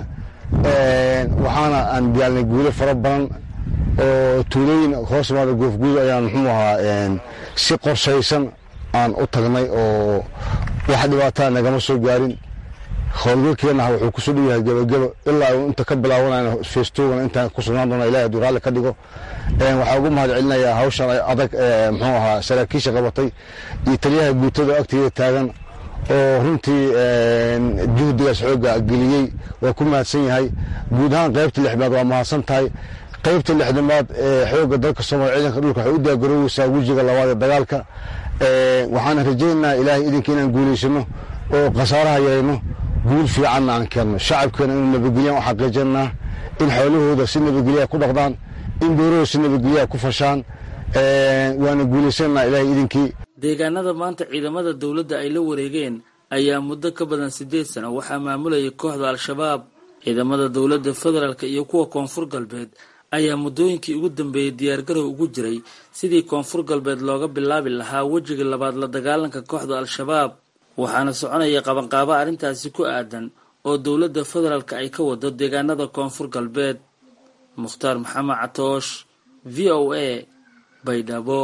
waxaana aan gaalnay guulo fara badan oo tuulooyin hoos imaada goofguud ayaan muxuu ahaa si qorshaysan aan u tagnay oo wax dhibaataa nagama soo gaarin howlgalkeenah wuxuu kusoo dhow yahay gebagebo ilaa uu inta ka bilaabanayna feestoogan intaan ku sugnaan doona ilahi hadduu raalli ka dhigo waxaa ugu mahad celinayaa hawshan adag muxuu ahaa saraakiisha qabatay iyo taliyaha guutada agteeda taagan oo runtii juhdigaas xooga geliyey waa ku mahadsan yahay guud ahaan qaybta lixmaad waa mahadsan tahay qaybta lixdamaad ee xoogga dalka soomaaliya ciidanka dhulka waxay u daagaroweysaa wejiga labaad ee dagaalka waxaana rajaynaynaa ilaahay idinka inaan guulaysano oo khasaaraha yarayno guul fiicanna aan keenno shacabkeena inuu nabadgelyan u xaqiijinaa in xoolahooda si nabadgelyaa ku dhaqdaan in beerahooda si nabadgelyaa ku fashaan waana guulaysananaa ilaahay idinkii deegaanada maanta ciidamada dowladda ay la wareegeen ayaa muddo ka badan siddeed sano waxaa maamulayay kooxda al-shabaab ciidamada dowladda federaalk iyo kuwa koonfur galbeed ayaa muddooyinkii ugu dambeeyey diyaargarow ugu jiray sidii koonfur galbeed looga bilaabi lahaa wejiga labaad la dagaalanka kooxda al-shabaab waxaana soconaya qabanqaabo arrintaasi ku aadan oo dowladda federaalk ay ka wado deegaanada koonfur galbeed mukhtaar maxamed catoosh v o a baydhabo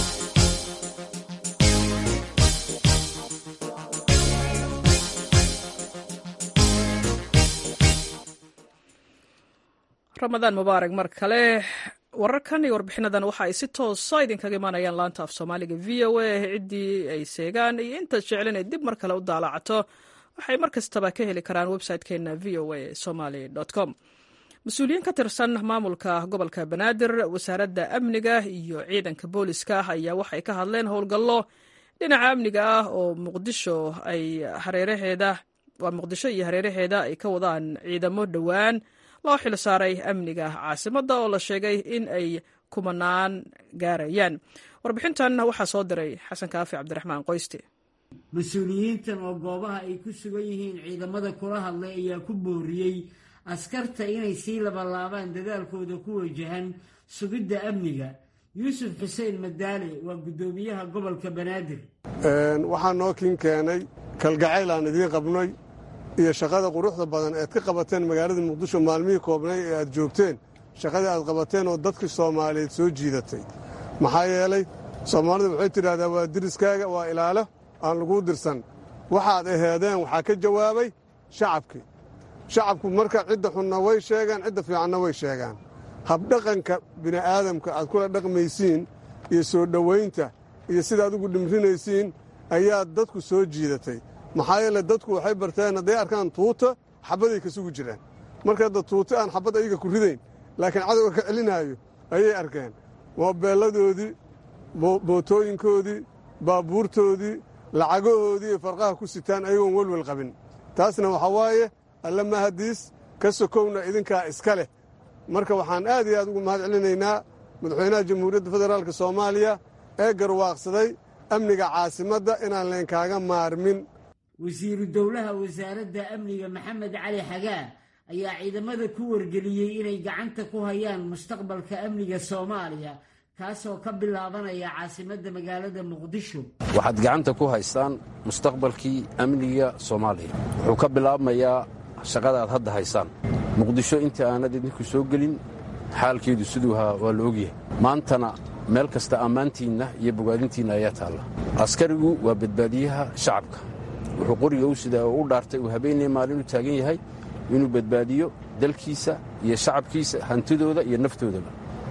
ramadaan mubaarak mar kale wararkan iyo warbixinadan waxa ay si toosa idinkaga imaanayaan laanta af soomaaliga v o a ciddii ay seegaan iyo intaad jeclen ay dib mar kale u daalacato waxay mar kastaba ka heli karaan website-keena v o a somaly com mas-uuliyiin ka tirsan maamulka gobolka banaadir wasaaradda amniga iyo ciidanka booliska ayaa waxay ka hadleen howlgallo dhinaca amniga ah oo muqdisho ay hareeraheeda waa muqdisho iyo hareeraheeda ay ka wadaan ciidamo dhowaan loo xil saaray amniga caasimadda oo la sheegay in ay kumanaan gaarayaan warbixintan waxaa soo diray xasan kaafi cabdiraxmaan qoyste mas-uuliyiintan oo goobaha ay ku sugan yihiin ciidamada kula hadlay ayaa ku booriyey askarta inay sii labalaabaan dadaalkooda ku wajahan sugidda amniga yuusuf xuseen madaale waa guddoomiyaha gobolka banaadir waxaa noo kin keenay kalgacayl aan idiin qabnay iyo shaqada quruxda badan ead ka qabateen magaalada muqdisho maalmihii koobnay ee aad joogteen shaqadii aad qabateen oo dadkii soomaaliyeed soo jiidatay maxaa yeelay soomaalidu waxay tidhahdaa waa diriskaaga waa ilaalo aan laguu dirsan waxaad aheedeen waxaa ka jawaabay shacabkii shacabku marka cidda xunna way sheegaan cidda fiicanna way sheegaan habdhaqanka bini'aadamka aad kula dhaqmaysiin iyo soo dhowaynta iyo sidaad ugu dhimrinaysiin ayaa dadku soo jiidatay maxaa yeele dadku waxay barteen hadday arkaan tuuta xabbaday ka sugi jiraan marka hadda tuuta aan xabbad ayaga ku ridayn laakiin cadowga ka celinaayo ayay arkeen moobeelladoodii bootooyinkoodii baabuurtoodii lacagahoodii ay farqaha ku sitaan ayagoon welwel qabin taasna waxaa waaye alle mahadiis ka sokowna idinkaa iska leh marka waxaan aad iyo aad ugu mahad celinaynaa madaxweynaha jamhuuriyadda federaalk soomaaliya ee garwaaqsaday amniga caasimadda inaan leenkaaga maarmin wasiiru dowlaha wasaaradda amniga maxamed cali xagaa ayaa ciidamada ku wargeliyey inay gacanta ku hayaan mustaqbalka amniga soomaaliya kaasoo ka bilaabanaya caasimadda magaalada muqdisho waxaad gacanta ku haystaan mustaqbalkii amniga soomaaliya wuxuu ka bilaabmayaa shaqada aad hadda haysaan muqdisho intii aanad idinku soo gelin xaalkeedu siduu ahaa waa la ogyahay maantana meel kasta ammaantiinna iyo bogaadintiinna ayaa taalla askarigu waa badbaadiyaha shacabka wuxuu qoriga u sidaa oo u dhaartay uu habeenaya maalin u taagan yahay inuu badbaadiyo dalkiisa iyo shacabkiisa hantidooda iyo naftoodaba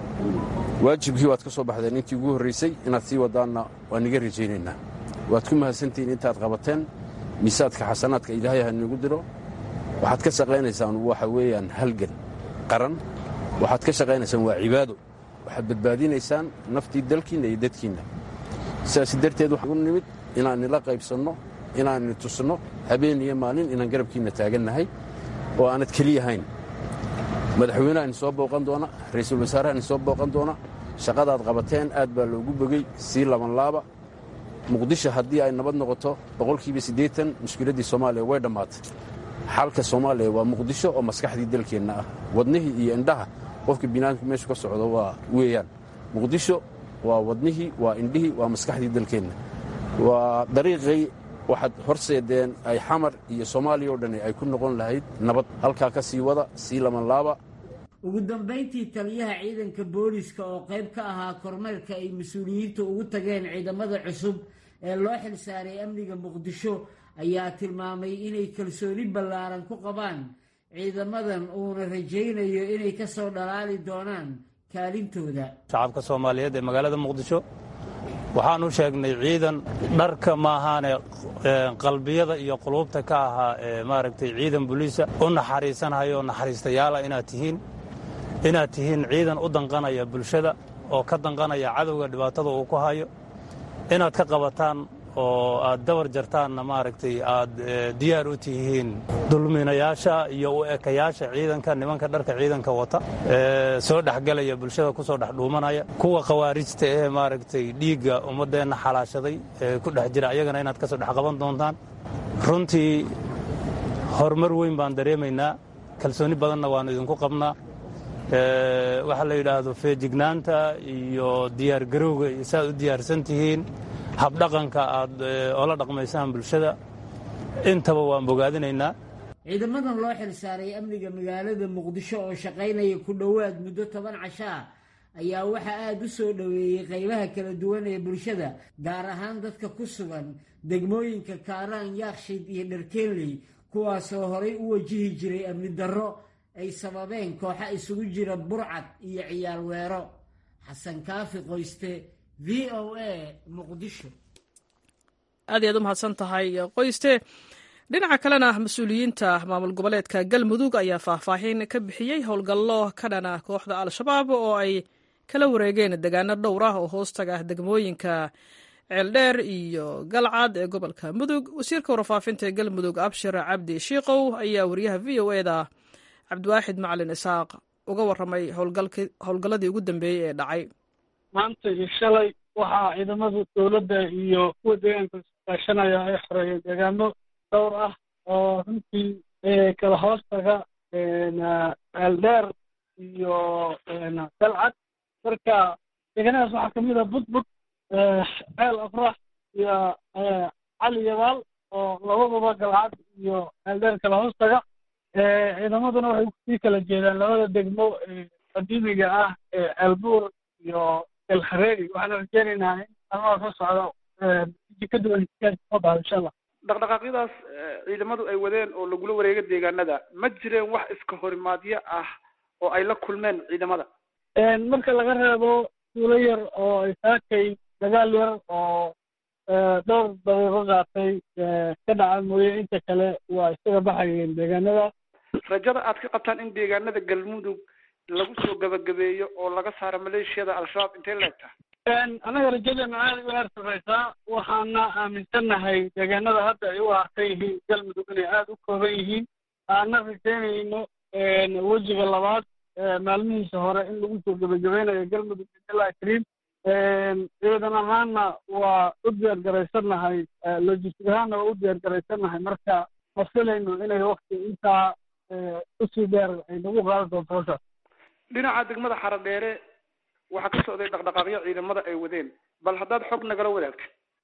waajibkii waad ka soo baxdeen intii ugu horraysay inaad sii wadaanna waan niga rajaynaynaa waad ku mahadsantihiin intaad qabateen miisaadka xasanaadka ilaahay ha niigu diro waxaad ka shaqaynaysaan waxa weeyaan halgan qaran waxaad ka shaqaynaysaan waa cibaado waxaad badbaadinaysaan naftii dalkiinna iyo dadkiinna sidaas darteed waxaan u nimid inaan nila qaybsanno inaanni tusno habeen iyo maalin inaan garabkiinna taagannahay oo aanad keliyahayn madaxweyneha idin soo booqan doona ra'iisul wasaaraha idin soo booqan doona shaqadaad qabateen aad baa loogu bogey sii labanlaaba muqdisho haddii ay nabad noqoto boqolkiiba siddeetan mushkiladdii soomaaliya way dhammaatay xalka soomaaliya waa muqdisho oo maskaxdii dalkeenna ah wadnihii iyo indhaha qofka binaadamku meeshu ka socdo waa weeyaan muqdisho waa wadnihii waa indhihii waa maskaxdii dalkeenna waa dariiqay waxaad horseedeen ay xamar iyo soomaaliya oo dhani ay ku noqon lahayd nabad halkaa ka sii wada sii labanlaaba ugu dambayntii taliyaha ciidanka booliska oo qayb ka ahaa kormeerka ay mas-uuliyiintu ugu tageen ciidamada cusub ee loo xilsaaray amniga muqdisho ayaa tilmaamay inay kalsooni ballaaran ku qabaan ciidamadan uuna rajaynayo inay ka soo dhalaali doonaan kaalintooda shacabka soomaaliyeed ee magaalada muqdisho waxaan u sheegnay ciidan dharka maahaane qalbiyada iyo quluubta ka ahaa ee maaragtay ciidan buliisa u naxariisanhayo naxariistayaala inaad tihiin inaad tihiin ciidan u danqanaya bulshada oo ka danqanaya cadowga dhibaatada uu ku hayo inaad ka qabataan oo aad dabar jartaanna maaragtay aad diyaar u tihiin dulminayaasha iyo u ekayaasha ciidanka nimanka dharka ciidanka wata ee soo dhexgelaya bulshada ku soo dhex dhuumanaya kuwa khawaarijta ee maaragtay dhiigga ummaddeenna xalaashaday ee ku dhex jira ayagana inaad ka soo dhex qaban doontaan runtii horumar weyn baan dareemaynaa kalsooni badanna waannu idinku qabnaa waxa la yidhaahdo feejignaanta iyo diyaargarowga iyo saaad u diyaarsan tihiin habdhaqanka aad ola dhaqmaysaan bulshada intaba waan bogaadinaynaa ciidamadan loo xilsaaray amniga magaalada muqdisho oo shaqaynaya ku dhowaad muddo toban cashaa ayaa waxaa aada u soo dhoweeyey qaybaha kala duwan ee bulshada gaar ahaan dadka ku sugan degmooyinka kaaraan yaakshiid iyo dharkeenley kuwaasoo horay u wajihi jiray amni darro ay sababeen kooxa isugu jira burcad iyo ciyaal weero xasan kaafi qoyste v o a muqdisho aad iyaad u mahadsan tahay qoyste dhinaca kalena mas-uuliyiinta maamul goboleedka galmudug ayaa faahfaahin ka bixiyey howlgallo ka dhana kooxda al-shabaab oo ay kala wareegeen degaano dhowr ah oo hoostaga degmooyinka ceeldheer iyo galcad ee gobolka mudug wasiirka warfaafinta ee galmudug abshir cabdi shiikow ayaa wariyaha v o eda cabdiwaaxid macalin isaaq uga warramay howlgalladii ugu dambeeyey ee dhacay maanta iyo shalay waxaa ciidamada dowladda iyo kuwa deegaanka kaashanaya ay xoreeyeen deegaano dhowr ah oo runtii kala hoostaga ceeldheer iyo galcad marka deegaanadaas waxaa kamid ah budbud ceel afrax iyo cali yabaal oo labadaba galcad iyo ceeldheer kala hoostaga ciidamaduna waxay kusii kala jeedaan labada degmo qadiimiga ah ee ceelbuur iyo elhareeri waxaana rajeynaynaa in almaha soo socdo iji ka duwan soo baxdo insha allah dhaqdhaqaaqyadaas ciidamadu ay wadeen oo lagula wareega deegaanada ma jireen wax iska horimaadyo ah oo ay la kulmeen ciidamada marka laga reebo suulo yar oo ay saakay dagaal yar oo dhowr daqiiqo qaatay ka dhaca mooye inta kale waa isaga baxayeen deegaanada rajada aad ka qabtaan in deegaanada galmudug lagu soo gabagabeeyo oo laga saaro maleeshiyada al-shabaab intay leegtaha annaga rajadeena aada u heer sarreysaa waxaana aaminsannahay deegaanada hadda ay u harsan yihiin galmudug inay aada u kooban yihiin aana rajaynayno wejiga labaad maalmihiisa hore in lagu soo gebagabeynayo galmudug ilaa kariim ciidan ahaanna waa u diyaar garaysannahay logistic ahaanna waa u diyaar garaysannahay marka ma filayno inay wakti intaa usii dheer ay nagu qaadi doonto hawshaas dhinaca degmada xaradheere waxaa ka socday dhaqdhaqaaqyo ciidamada ay wadeen bal haddaad xog nagala wadaagta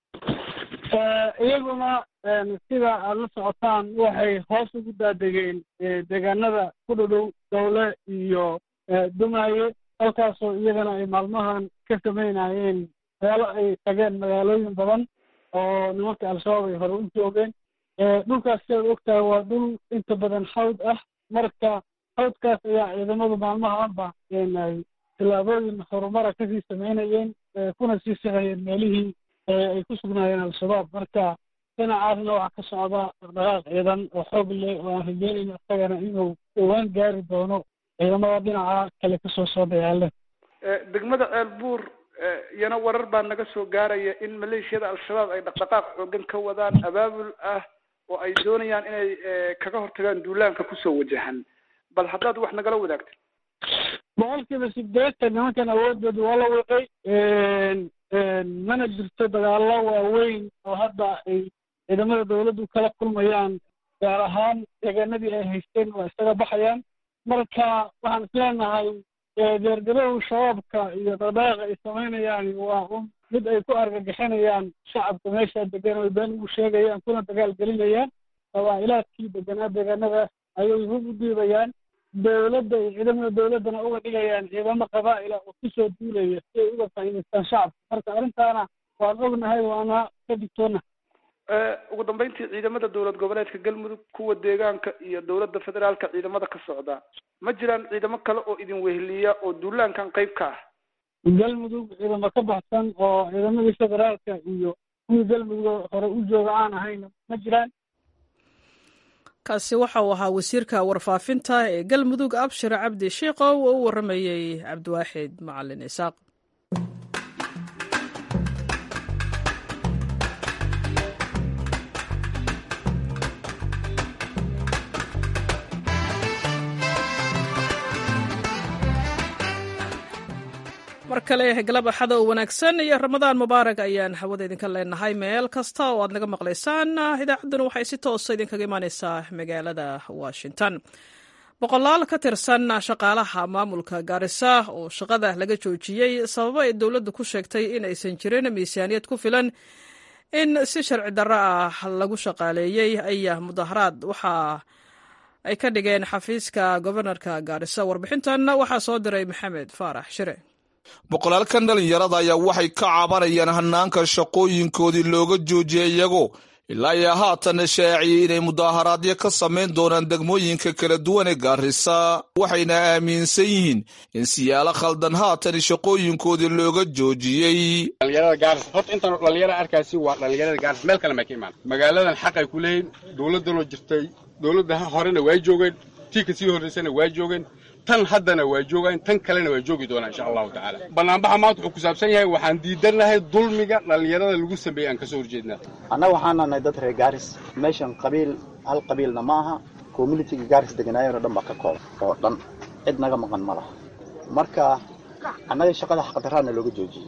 iyaguna sida aada la socotaan waxay hoos ugu daadegeen deegaanada ku dhadhow dowle iyo dumaaye halkaasoo iyagana ay maalmahan ka samaynayeen meelo ay tageen magaalooyin badan oo nimanka al-shabaab ay hore u joogeen dhulkaas sidaad ogtahay waa dhul inta badan xawd ah marka xawdkaas ayaa ciidamadu maalmahaanba tillaabooyin horumara kasii samaynayeen kuna sii sixayeen meelihii ay ku sugnaayeen al-shabaab marka dhinacaasna waxaa ka socda dhaqdhaqaaq ciidan oo xoog leh oo aan rajeynayno isagana inuu dhowaan gaari doono ciidamada dhinaca kale kasoo soo dayaaleen degmada ceelbuur iyana warar baa naga soo gaaraya in maleeshiyada al-shabaab ay dhaqdhaqaaq xoogan ka wadaan abaabul ah oo ay doonayaan inay kaga hortagaan duulaanka kusoo wajahan bal haddaad wax nagala wadaagta boqolkiiba sideetan nimankan awoodooda waa la wiqay mana jirto dagaallo waaweyn oo hadda ay ciidamada dawladdu kala kulmayaan gaar ahaan deegaanadii ay haysteen waa isaga baxayaan marka waxaan isleenahay deergarow shabaabka iyo dhaqdhaqaaqa ay samaynayaan waa un mid ay ku argagixinayaan shacabka meesha degan oy been ugu sheegayaan kuna dagaal gelinayaan qabaa'ilaadkii deganaa deegaanadaas ayay hub u dhiibayaan dawladda iyo ciidamada dawladdana uga dhigayaan ciidamo qabaa'ila oo kusoo duulaya si ay uga faa'iidaystaan shacabka marka arrintaana waan ognahay waana ka digtoona ugu dambeyntii ciidamada dowlad goboleedka galmudug kuwa deegaanka iyo dowladda federaalka ciidamada ka socda ma jiraan ciidamo kale oo idin weheliya oo duulaankan qayb ka ah galmudug ciidamo ka baxsan oo ciidamadii federaalka iyo kuwii galmudug hore u jooga aan ahayn ma jiraan kaasi waxa uu ahaa wasiirka warfaafinta ee galmudug abshir cabdi shiikow oo u warramayey cabdiwaaxid macalin isaaq mar kale galab axada oo wanaagsan iyo ramadaan mubaarak ayaan hawada idinka leenahay meel kasta oo aad naga maqlaysaan idaacadduna waxay si toosa idinkaga imaaneysaa magaalada washington boqolaal ka tirsan shaqaalaha maamulka gaarisa oo shaqada laga joojiyey sababo ay dowladdu ku sheegtay in aysan jirin miisaaniyad ku filan in si sharci darro ah lagu shaqaaleeyey ayaa mudaharaad waxa ay ka dhigeen xafiiska gobanarka gaarisa warbixintan waxaa soo diray maxamed faarax shire boqolaalkan dhallinyarada ayaa waxay ka cabanayaan hanaanka shaqooyinkoodii looga joojiyay iyagoo ilaa iyo haatan shaaciyey inay mudaaharaadyo ka samayn doonaan degmooyinka kala duwan ee gaarisa waxayna aaminsan yihiin in siyaalo khaldan haatan shaqooyinkoodii looga joojiyey dhalinyarada gaaris horta intaan dhalinyara arkaasi waa dhalinyarada gaaris meel kale ma ka imaan magaaladan xaqay ku leeyihin dowladdanoo jirtay dowladda horena waa joogeen tii ka sii horraysana waa joogeen tan haddana waa joogaan tan kalena waa joogi doonaa insha allahu tacaala banaanbaxa maanta wuxuu ku saabsan yahay waxaan diidannahay dulmiga dhallinyarada lagu sameeyey aan ka soo horjeednaa annaga waxaan nahay dad reer gaaris meeshan qabiil hal qabiilna ma aha communitiga gaaris deganaayeen oo dhan baa ka kooban oo dhan cid naga maqan ma laha marka annaga shaqada xaqdaraana looga joojiyey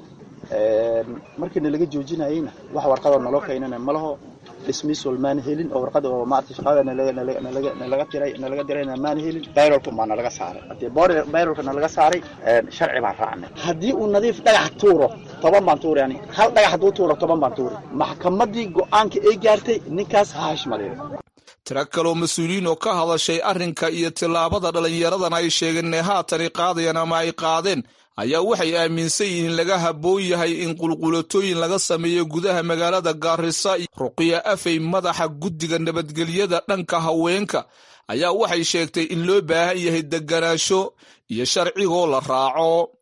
markii nalaga joojinayeyna wax warqadoo naloo keenana ma laho dismissal maana helin oo warqada oo maarata shaqada nalaga tiray nalaga dirayna maana helin bayrolka maa nalaga saaray haddii bayrolka nalaga saaray sharci baan raacnay haddii uu nadiif dhagax tuuro toban baan tuuri yani hal dhagax hadduu tuuro toban baan tuuri maxkamaddii go-aanka ay gaartay ninkaas ha hashmaleeyo tiro kaloo mas-uuliyiin oo ka hadashay arrinka iyo tillaabada dhallinyaradan ay sheegeen inay haatani qaadayaan ama ay qaadeen ayaa waxay aaminsan yihiin in laga habboon yahay in qulqulatooyin laga sameeyo gudaha magaalada gaarisa ruqiya afey madaxa guddiga nabadgelyada dhanka haweenka ayaa waxay sheegtay in loo baahan yahay deganaansho iyo sharcigoo la raaco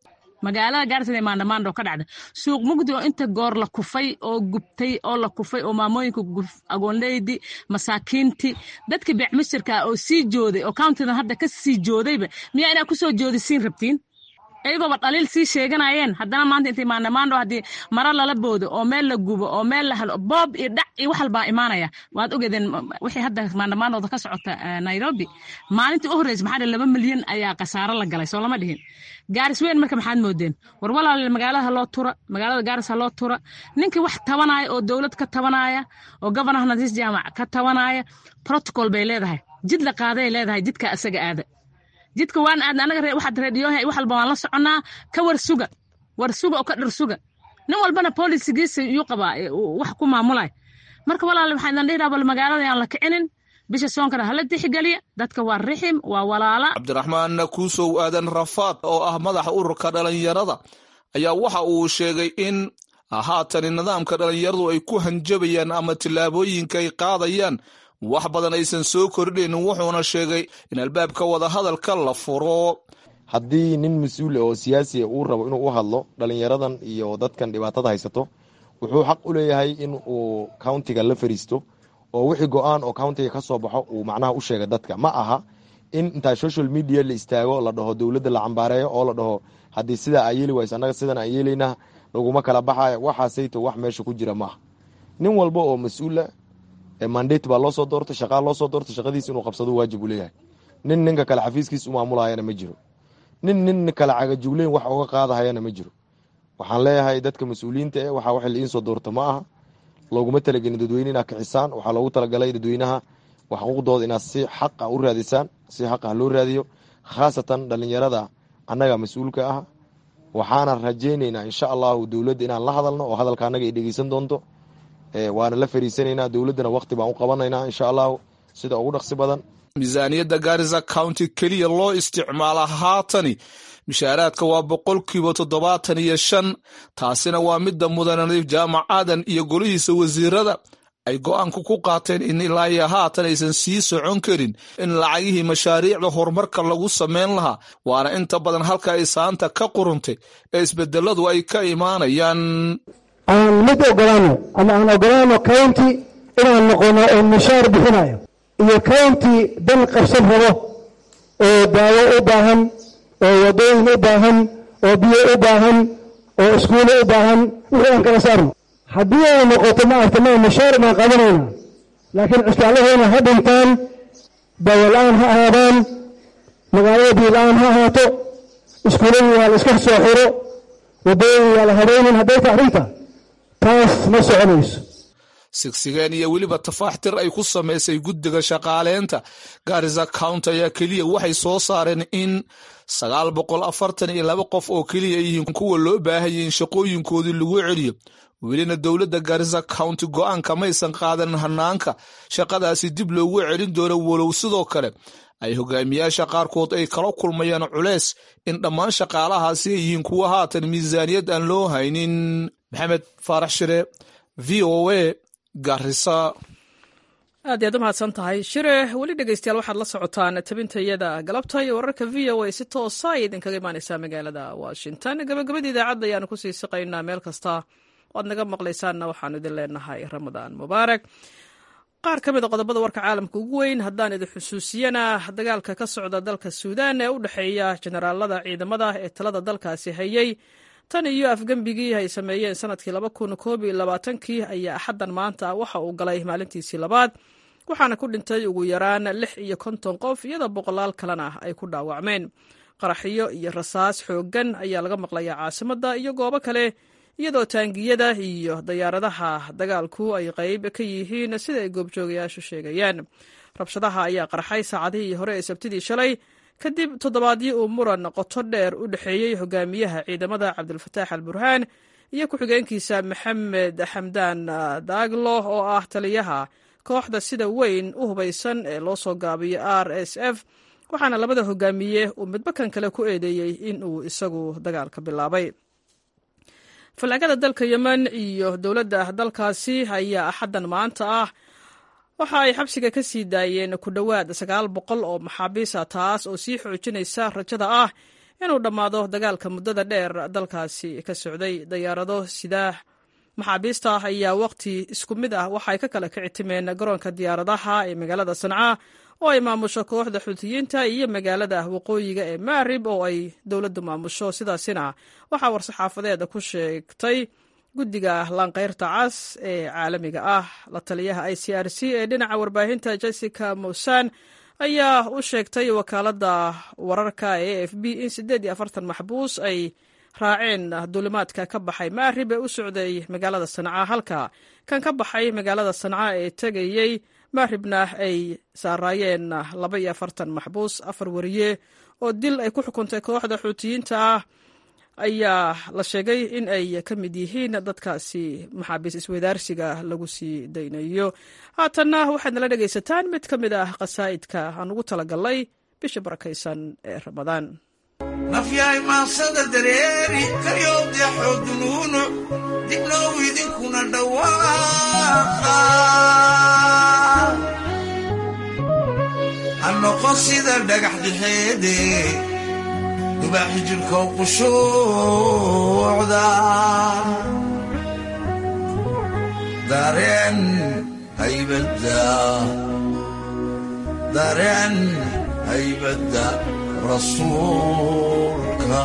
magaalada gaarisa ee maandhamaandho ka dhacda suuq mugdi oo inta goor la kufay oo gubtay oo la kufay oo maamooyinka agoonleydi masaakiinti dadka beecmisirka oo sii jooday oo countidan hadda ka sii joodayba miyaa inaa kusoo joodisiin rabtiin iyagooba dhaliil sii sheeganayeen haddana maanta intay maandhamaandho haddii mara lala boodo oo meel la gubo oo meel la helo boob iyo dhac iyo wax walbaa imaanaya waad ogeedeen wixii hadda maandhamaandhooda ka socota nairobi maalintii u horreysa maxaa laba milyan ayaa khasaaro la galay soo lama dhihin gaaris weyn marka maxaad moodeen war walaal magaalada haloo tura magaalada gaaris haloo tura ninkii wax tabanaya oo dowlad ka tabanaya oo governor nadiis jaamac ka tabanaya protocol bay leedahay jid la qaaday leedahay jidka asaga aada jidka waan aadna anaga waxaad reediyoha wax walba waan la soconnaa ka war suga war suga oo ka dhir suga nin walbana bolisigiisa yuu qabaa wax ku maamulay marka walaal waxaan idin dhihi bal magaalada yaan la kicinin bisha soonkana hala tixgeliya dadka waa rixim waa walaala cabdiraxmaan kuusow aadan rafaad oo ah madaxa ururka dhalinyarada ayaa waxa uu sheegay in haatani nidaamka dhalinyaradu ay ku hanjabayaan ama tillaabooyinka ay qaadayaan wax badan aysan soo kordhaynin wuxuuna sheegay in albaabka wadahadalka la furo haddii nin mas-uul oo siyaasiya uu rabo inuu u hadlo dhalinyaradan iyo dadkan dhibaatada haysato wuxuu xaq u leeyahay in uu countiga la fariisto oo wixii go-aan oo countiga ka soo baxo uu macnaha u sheega dadka ma aha in intaa social media la istaago la dhaho dowladda la cambaareeyo oo la dhaho haddii sidaa aa yeeli wayse annaga sidan aan yeelaynaa laguma kala baxayo waxaasayto wax meesha ku jira maaha nin walba oo mas-uula mandate baa loo soo doortay shaqaa loo soo doortay shaqadiis inuu qabsado waajib uu leeyahay nin ninka kale xafiiskiis u maamulayana ma jiro nin nin kale cagajugleyn wax uga qaadahayana ma jiro waxaan leeyahay dadka mas-uuliyiinta e waxaa wax liin soo doorta ma aha looguma talagelin dadweyne inaad kixisaan waxaa loogu talagalay dadweynaha xuquuqdooda inaad si xaqa u raadisaan si xaqa loo raadiyo khaasatan dhalinyarada annaga mas-uulka ah waxaana rajayneynaa insha allahu dowladda inaan la hadalno oo hadalka annaga ay dhegeysan doonto waana la fariisanaynaa dowladdana wakti baan u qabanaynaa insha allahu sida ugu dhaqsi badan miisaaniyadda gaarisa county keliya loo isticmaala haatani mishaaraadka waa boqolkiiba toddobaatan iyo shan taasina waa midda mudan nadiif jaamac aadan iyo golihiisa wasiirada ay go-aanku ku qaateen in ilaa iyo haatan aysan sii socon karin in lacagihii mashaariicda horumarka lagu samayn lahaa waana inta badan halka ay saanta ka quruntay ee isbedeladu ay ka imaanayaan aan mid ogolaano ama aan ogolaano county inaan noqono oo mushaar bixinayo iyo county dan qabsan rabo oo daawo u baahan oo wadooyin u baahan oo biyo u baahan oo iskuulo u baahan wixii aan kala saarno haddii ay noqoto maaragta ma mushaar baan qabanayna laakiin cusbaalahayna ha dhintaan daawo la-aan ha ahaadaan magaalada biyo la-aan ha ahaato iskuuladii waa la iska soo xiro wadooyin waa la habeynin hadday ta arrinta taas ma soconayso sigsigeen iyo weliba tafaaxtir ay ku samaysay guddiga shaqaaleynta gaarisa county ayaa keliya waxay soo saareen in sagaal boqol afartan iyo laba qof oo keliya ay yihiin kuwa loo baahayay in shaqooyinkoodii lagu celiyo welina dowladda gaarisa county go-aanka maysan qaadan hanaanka shaqadaasi dib loogu celin doono walow sidoo kale ay hogaamiyaasha qaarkood ay kala kulmayaan culeys in dhammaan shaqaalahaasi ay yihiin kuwa haatan miisaaniyad aan loo haynin maxamed faarax shire v o a garisa aad iyaad u mahadsan tahay shire weli dhegeystayaal waxaad la socotaan tabintayada galabta iyo wararka v o a si toosa ay idinkaga imaaneysaa magaalada washington gabagabada idaacadda ayaanu kusii siqaynaa meel kasta oad naga maqlaysaanna waxaanu idin leenahay ramadaan mubaarak qaar ka mid a qodobada warka caalamka ugu weyn haddaan idin xusuusiyana dagaalka ka socda dalka suudaan ee u dhexeeya generaalada ciidamada ee talada dalkaasi hayay tan iyo afgembigii ay sameeyeen sanadkii laba kun koob iyo labaatankii ayaa axaddan maanta waxa uu galay maalintiisii labaad waxaana ku dhintay ugu yaraan lix iyo konton qof iyadoo boqolaal kalena ay ku dhaawacmeen qaraxyo iyo rasaas xooggan ayaa laga maqlayaa caasimadda iyo goobo kale iyadoo taangiyada iyo dayaaradaha dagaalku ay qayb ka yihiin sida ay goobjoogayaashu sheegayaan rabshadaha ayaa qarxay saacadihii hore ee sabtidii shalay kadib toddobaadyo uu muran qoto dheer u dhexeeyey hogaamiyaha ciidamada cabdulfataax al burhaan iyo ku-xigeenkiisa maxamed xamdaan daaglo oo ah taliyaha kooxda sida weyn u hubaysan ee loo soo gaabiyo r s f waxaana labada hogaamiye uu midba kan kale ku eedeeyey in uu isagu dagaalka bilaabay fallaagada dalka yemen iyo dowladda dalkaasi ayaa axaddan maanta ah waxa ay xabsiga ka sii daayeen ku dhowaad sagaal boqol oo maxaabiisa taas oo sii xoojinaysa rajada ah inuu dhammaado dagaalka muddada dheer dalkaasi ka socday dayaarado sidaa maxaabiista ah ayaa waqti isku mid ah waxay ka kala kici timeen garoonka diyaaradaha ee magaalada sanca oo ay maamusho kooxda xuutiyiinta iyo magaalada waqooyiga ee maarib oo ay dowladdu maamusho sidaasina waxaa war-saxaafadeed ku sheegtay guddiga laanqeyrta cas ee caalamiga ah la taliyaha i c r c ee dhinaca warbaahinta jessica mosan ayaa u sheegtay wakaaladda wararka ee a f b in siddeed iyo afartan maxbuus ay raaceen duulimaadka ka baxay maarib ee u socday magaalada sanca halka kan ka baxay magaalada sanca ee tegayey maaribna ay saaraayeen laba iyo afartan maxbuus afar wariye oo dil ay ku xukuntay kooxda xuutiyiinta ah ayaa la sheegay in ay ka mid yihiin dadkaasi maxaabiis isweydaarsiga lagu sii daynayo haatanna waxaad nala dhegaysataan mid ka mid ah qasaa'idka aan ugu talagalnay bisha barakaysan ee ramadaan nafyahay maasada dareeri karyowda xoodunuunu dibnow idinkuna dhawaaqa ha noqon sida dhagax dhexeede dubaaxi jirkow qushuucda dareen haybadda dareen haybadda rasuulka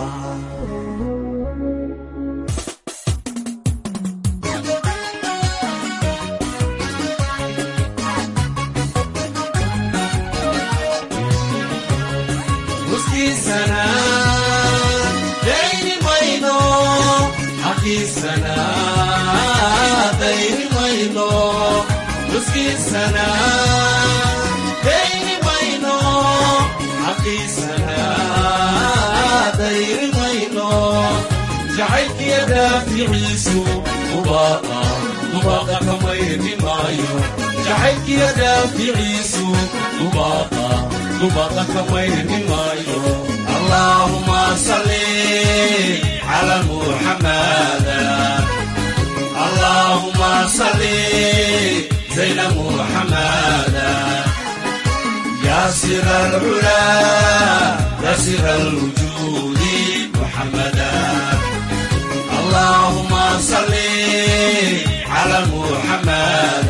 muskiisana dayni mayno xaqiisana dayni mayno muskiisana dayni mayno xaqiisana dayni mayno jacaylkiya daaficiisu dubaaqa dubaaqa kamayni maayo jacaylkiya daaficiisu dubaaqa dubaaqa kamayni maayo allaahuma salli cala muxamada allaahuma salli zayna muxamada ياسر العلا ياسر الوجود محمدا اللهم صل على محمد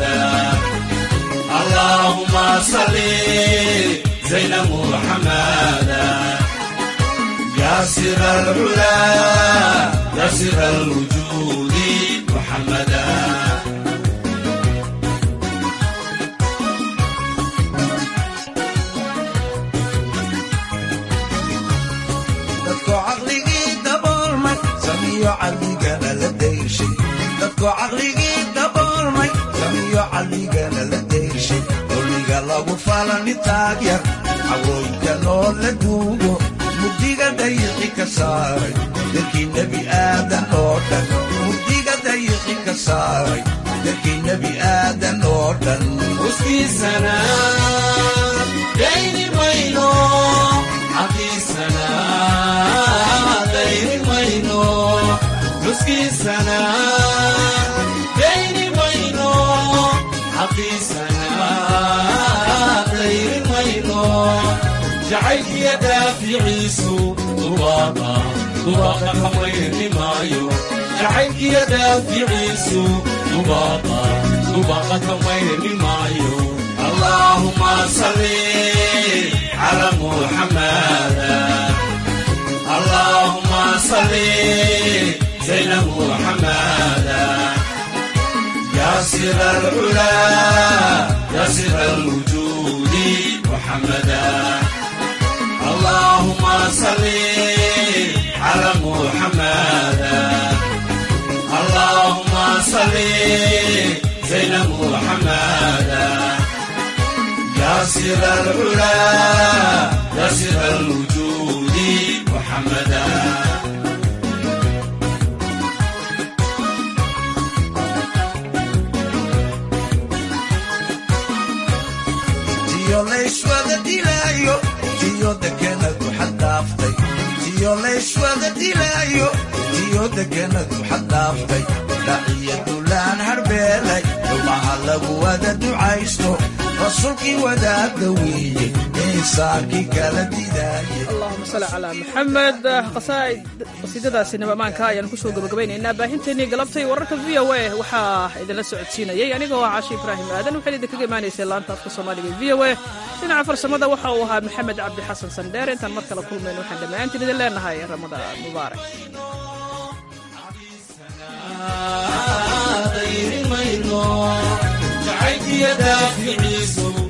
اللهم صل زين محمد ياسر العلا ياسر الوجود محمدا caqligana la dayshay dadkoo caqligii daboolmay samiyo caqligana la dayshay dulliga lagu falani taagyar cawooyinka noo la duugo mugdiga dayiqi ka saaray dadkii nebi aadan oo dhan mugdiga dayiqi ka saaray dadkii nebi aadan oo dhan uskiisana dayni mayno xaqiisana dayni mayno nuskiisana dayni mayno xaqiisana dayni mayno jacaylkiya daaficiisu dubaaqa dubaaqa kamayni maayo jacaylkiya daaficiisu dubaaqa dubaaqa kamayni maayo allaahuma salli cala muxamada اللهم صل زين محمدا يا سر العلا يا سر الوجود محمدا اللهم صل على محمدا اللهم صل زين محمدا يا سر العلا يا سر الوجود محمدا tiyo layswada dilaayo tiyo dekenadu xaddhaaftay tiyo layswada dilaayo tiyo dekenadu xaddhaaftay dhaciya dulaan harbeelay dhumaha lagu wada ducaysto rasuulkii wadaadda weeye ee insaarkii kala didaaya allahuma salli calaa maxamed qasaa'id qasiidadaasi nabamaanka ayaan kusoo gabagabaynaynaa baahinteennii galabtay wararka v o a waxaa idinla socodsiinayay anigoo ah caashi ibraahim aadan waxaad idinkaga imaanaysay laanta afka soomaaliga v o a dhinaca farsamada waxa uu ahaa maxamed cabdi xasan sandheer intaan mar kale kulmayno waxaan dhammaantiin idin leenahay ramadaan mubaarak dayrimayno jacaylkiyo daaficiisu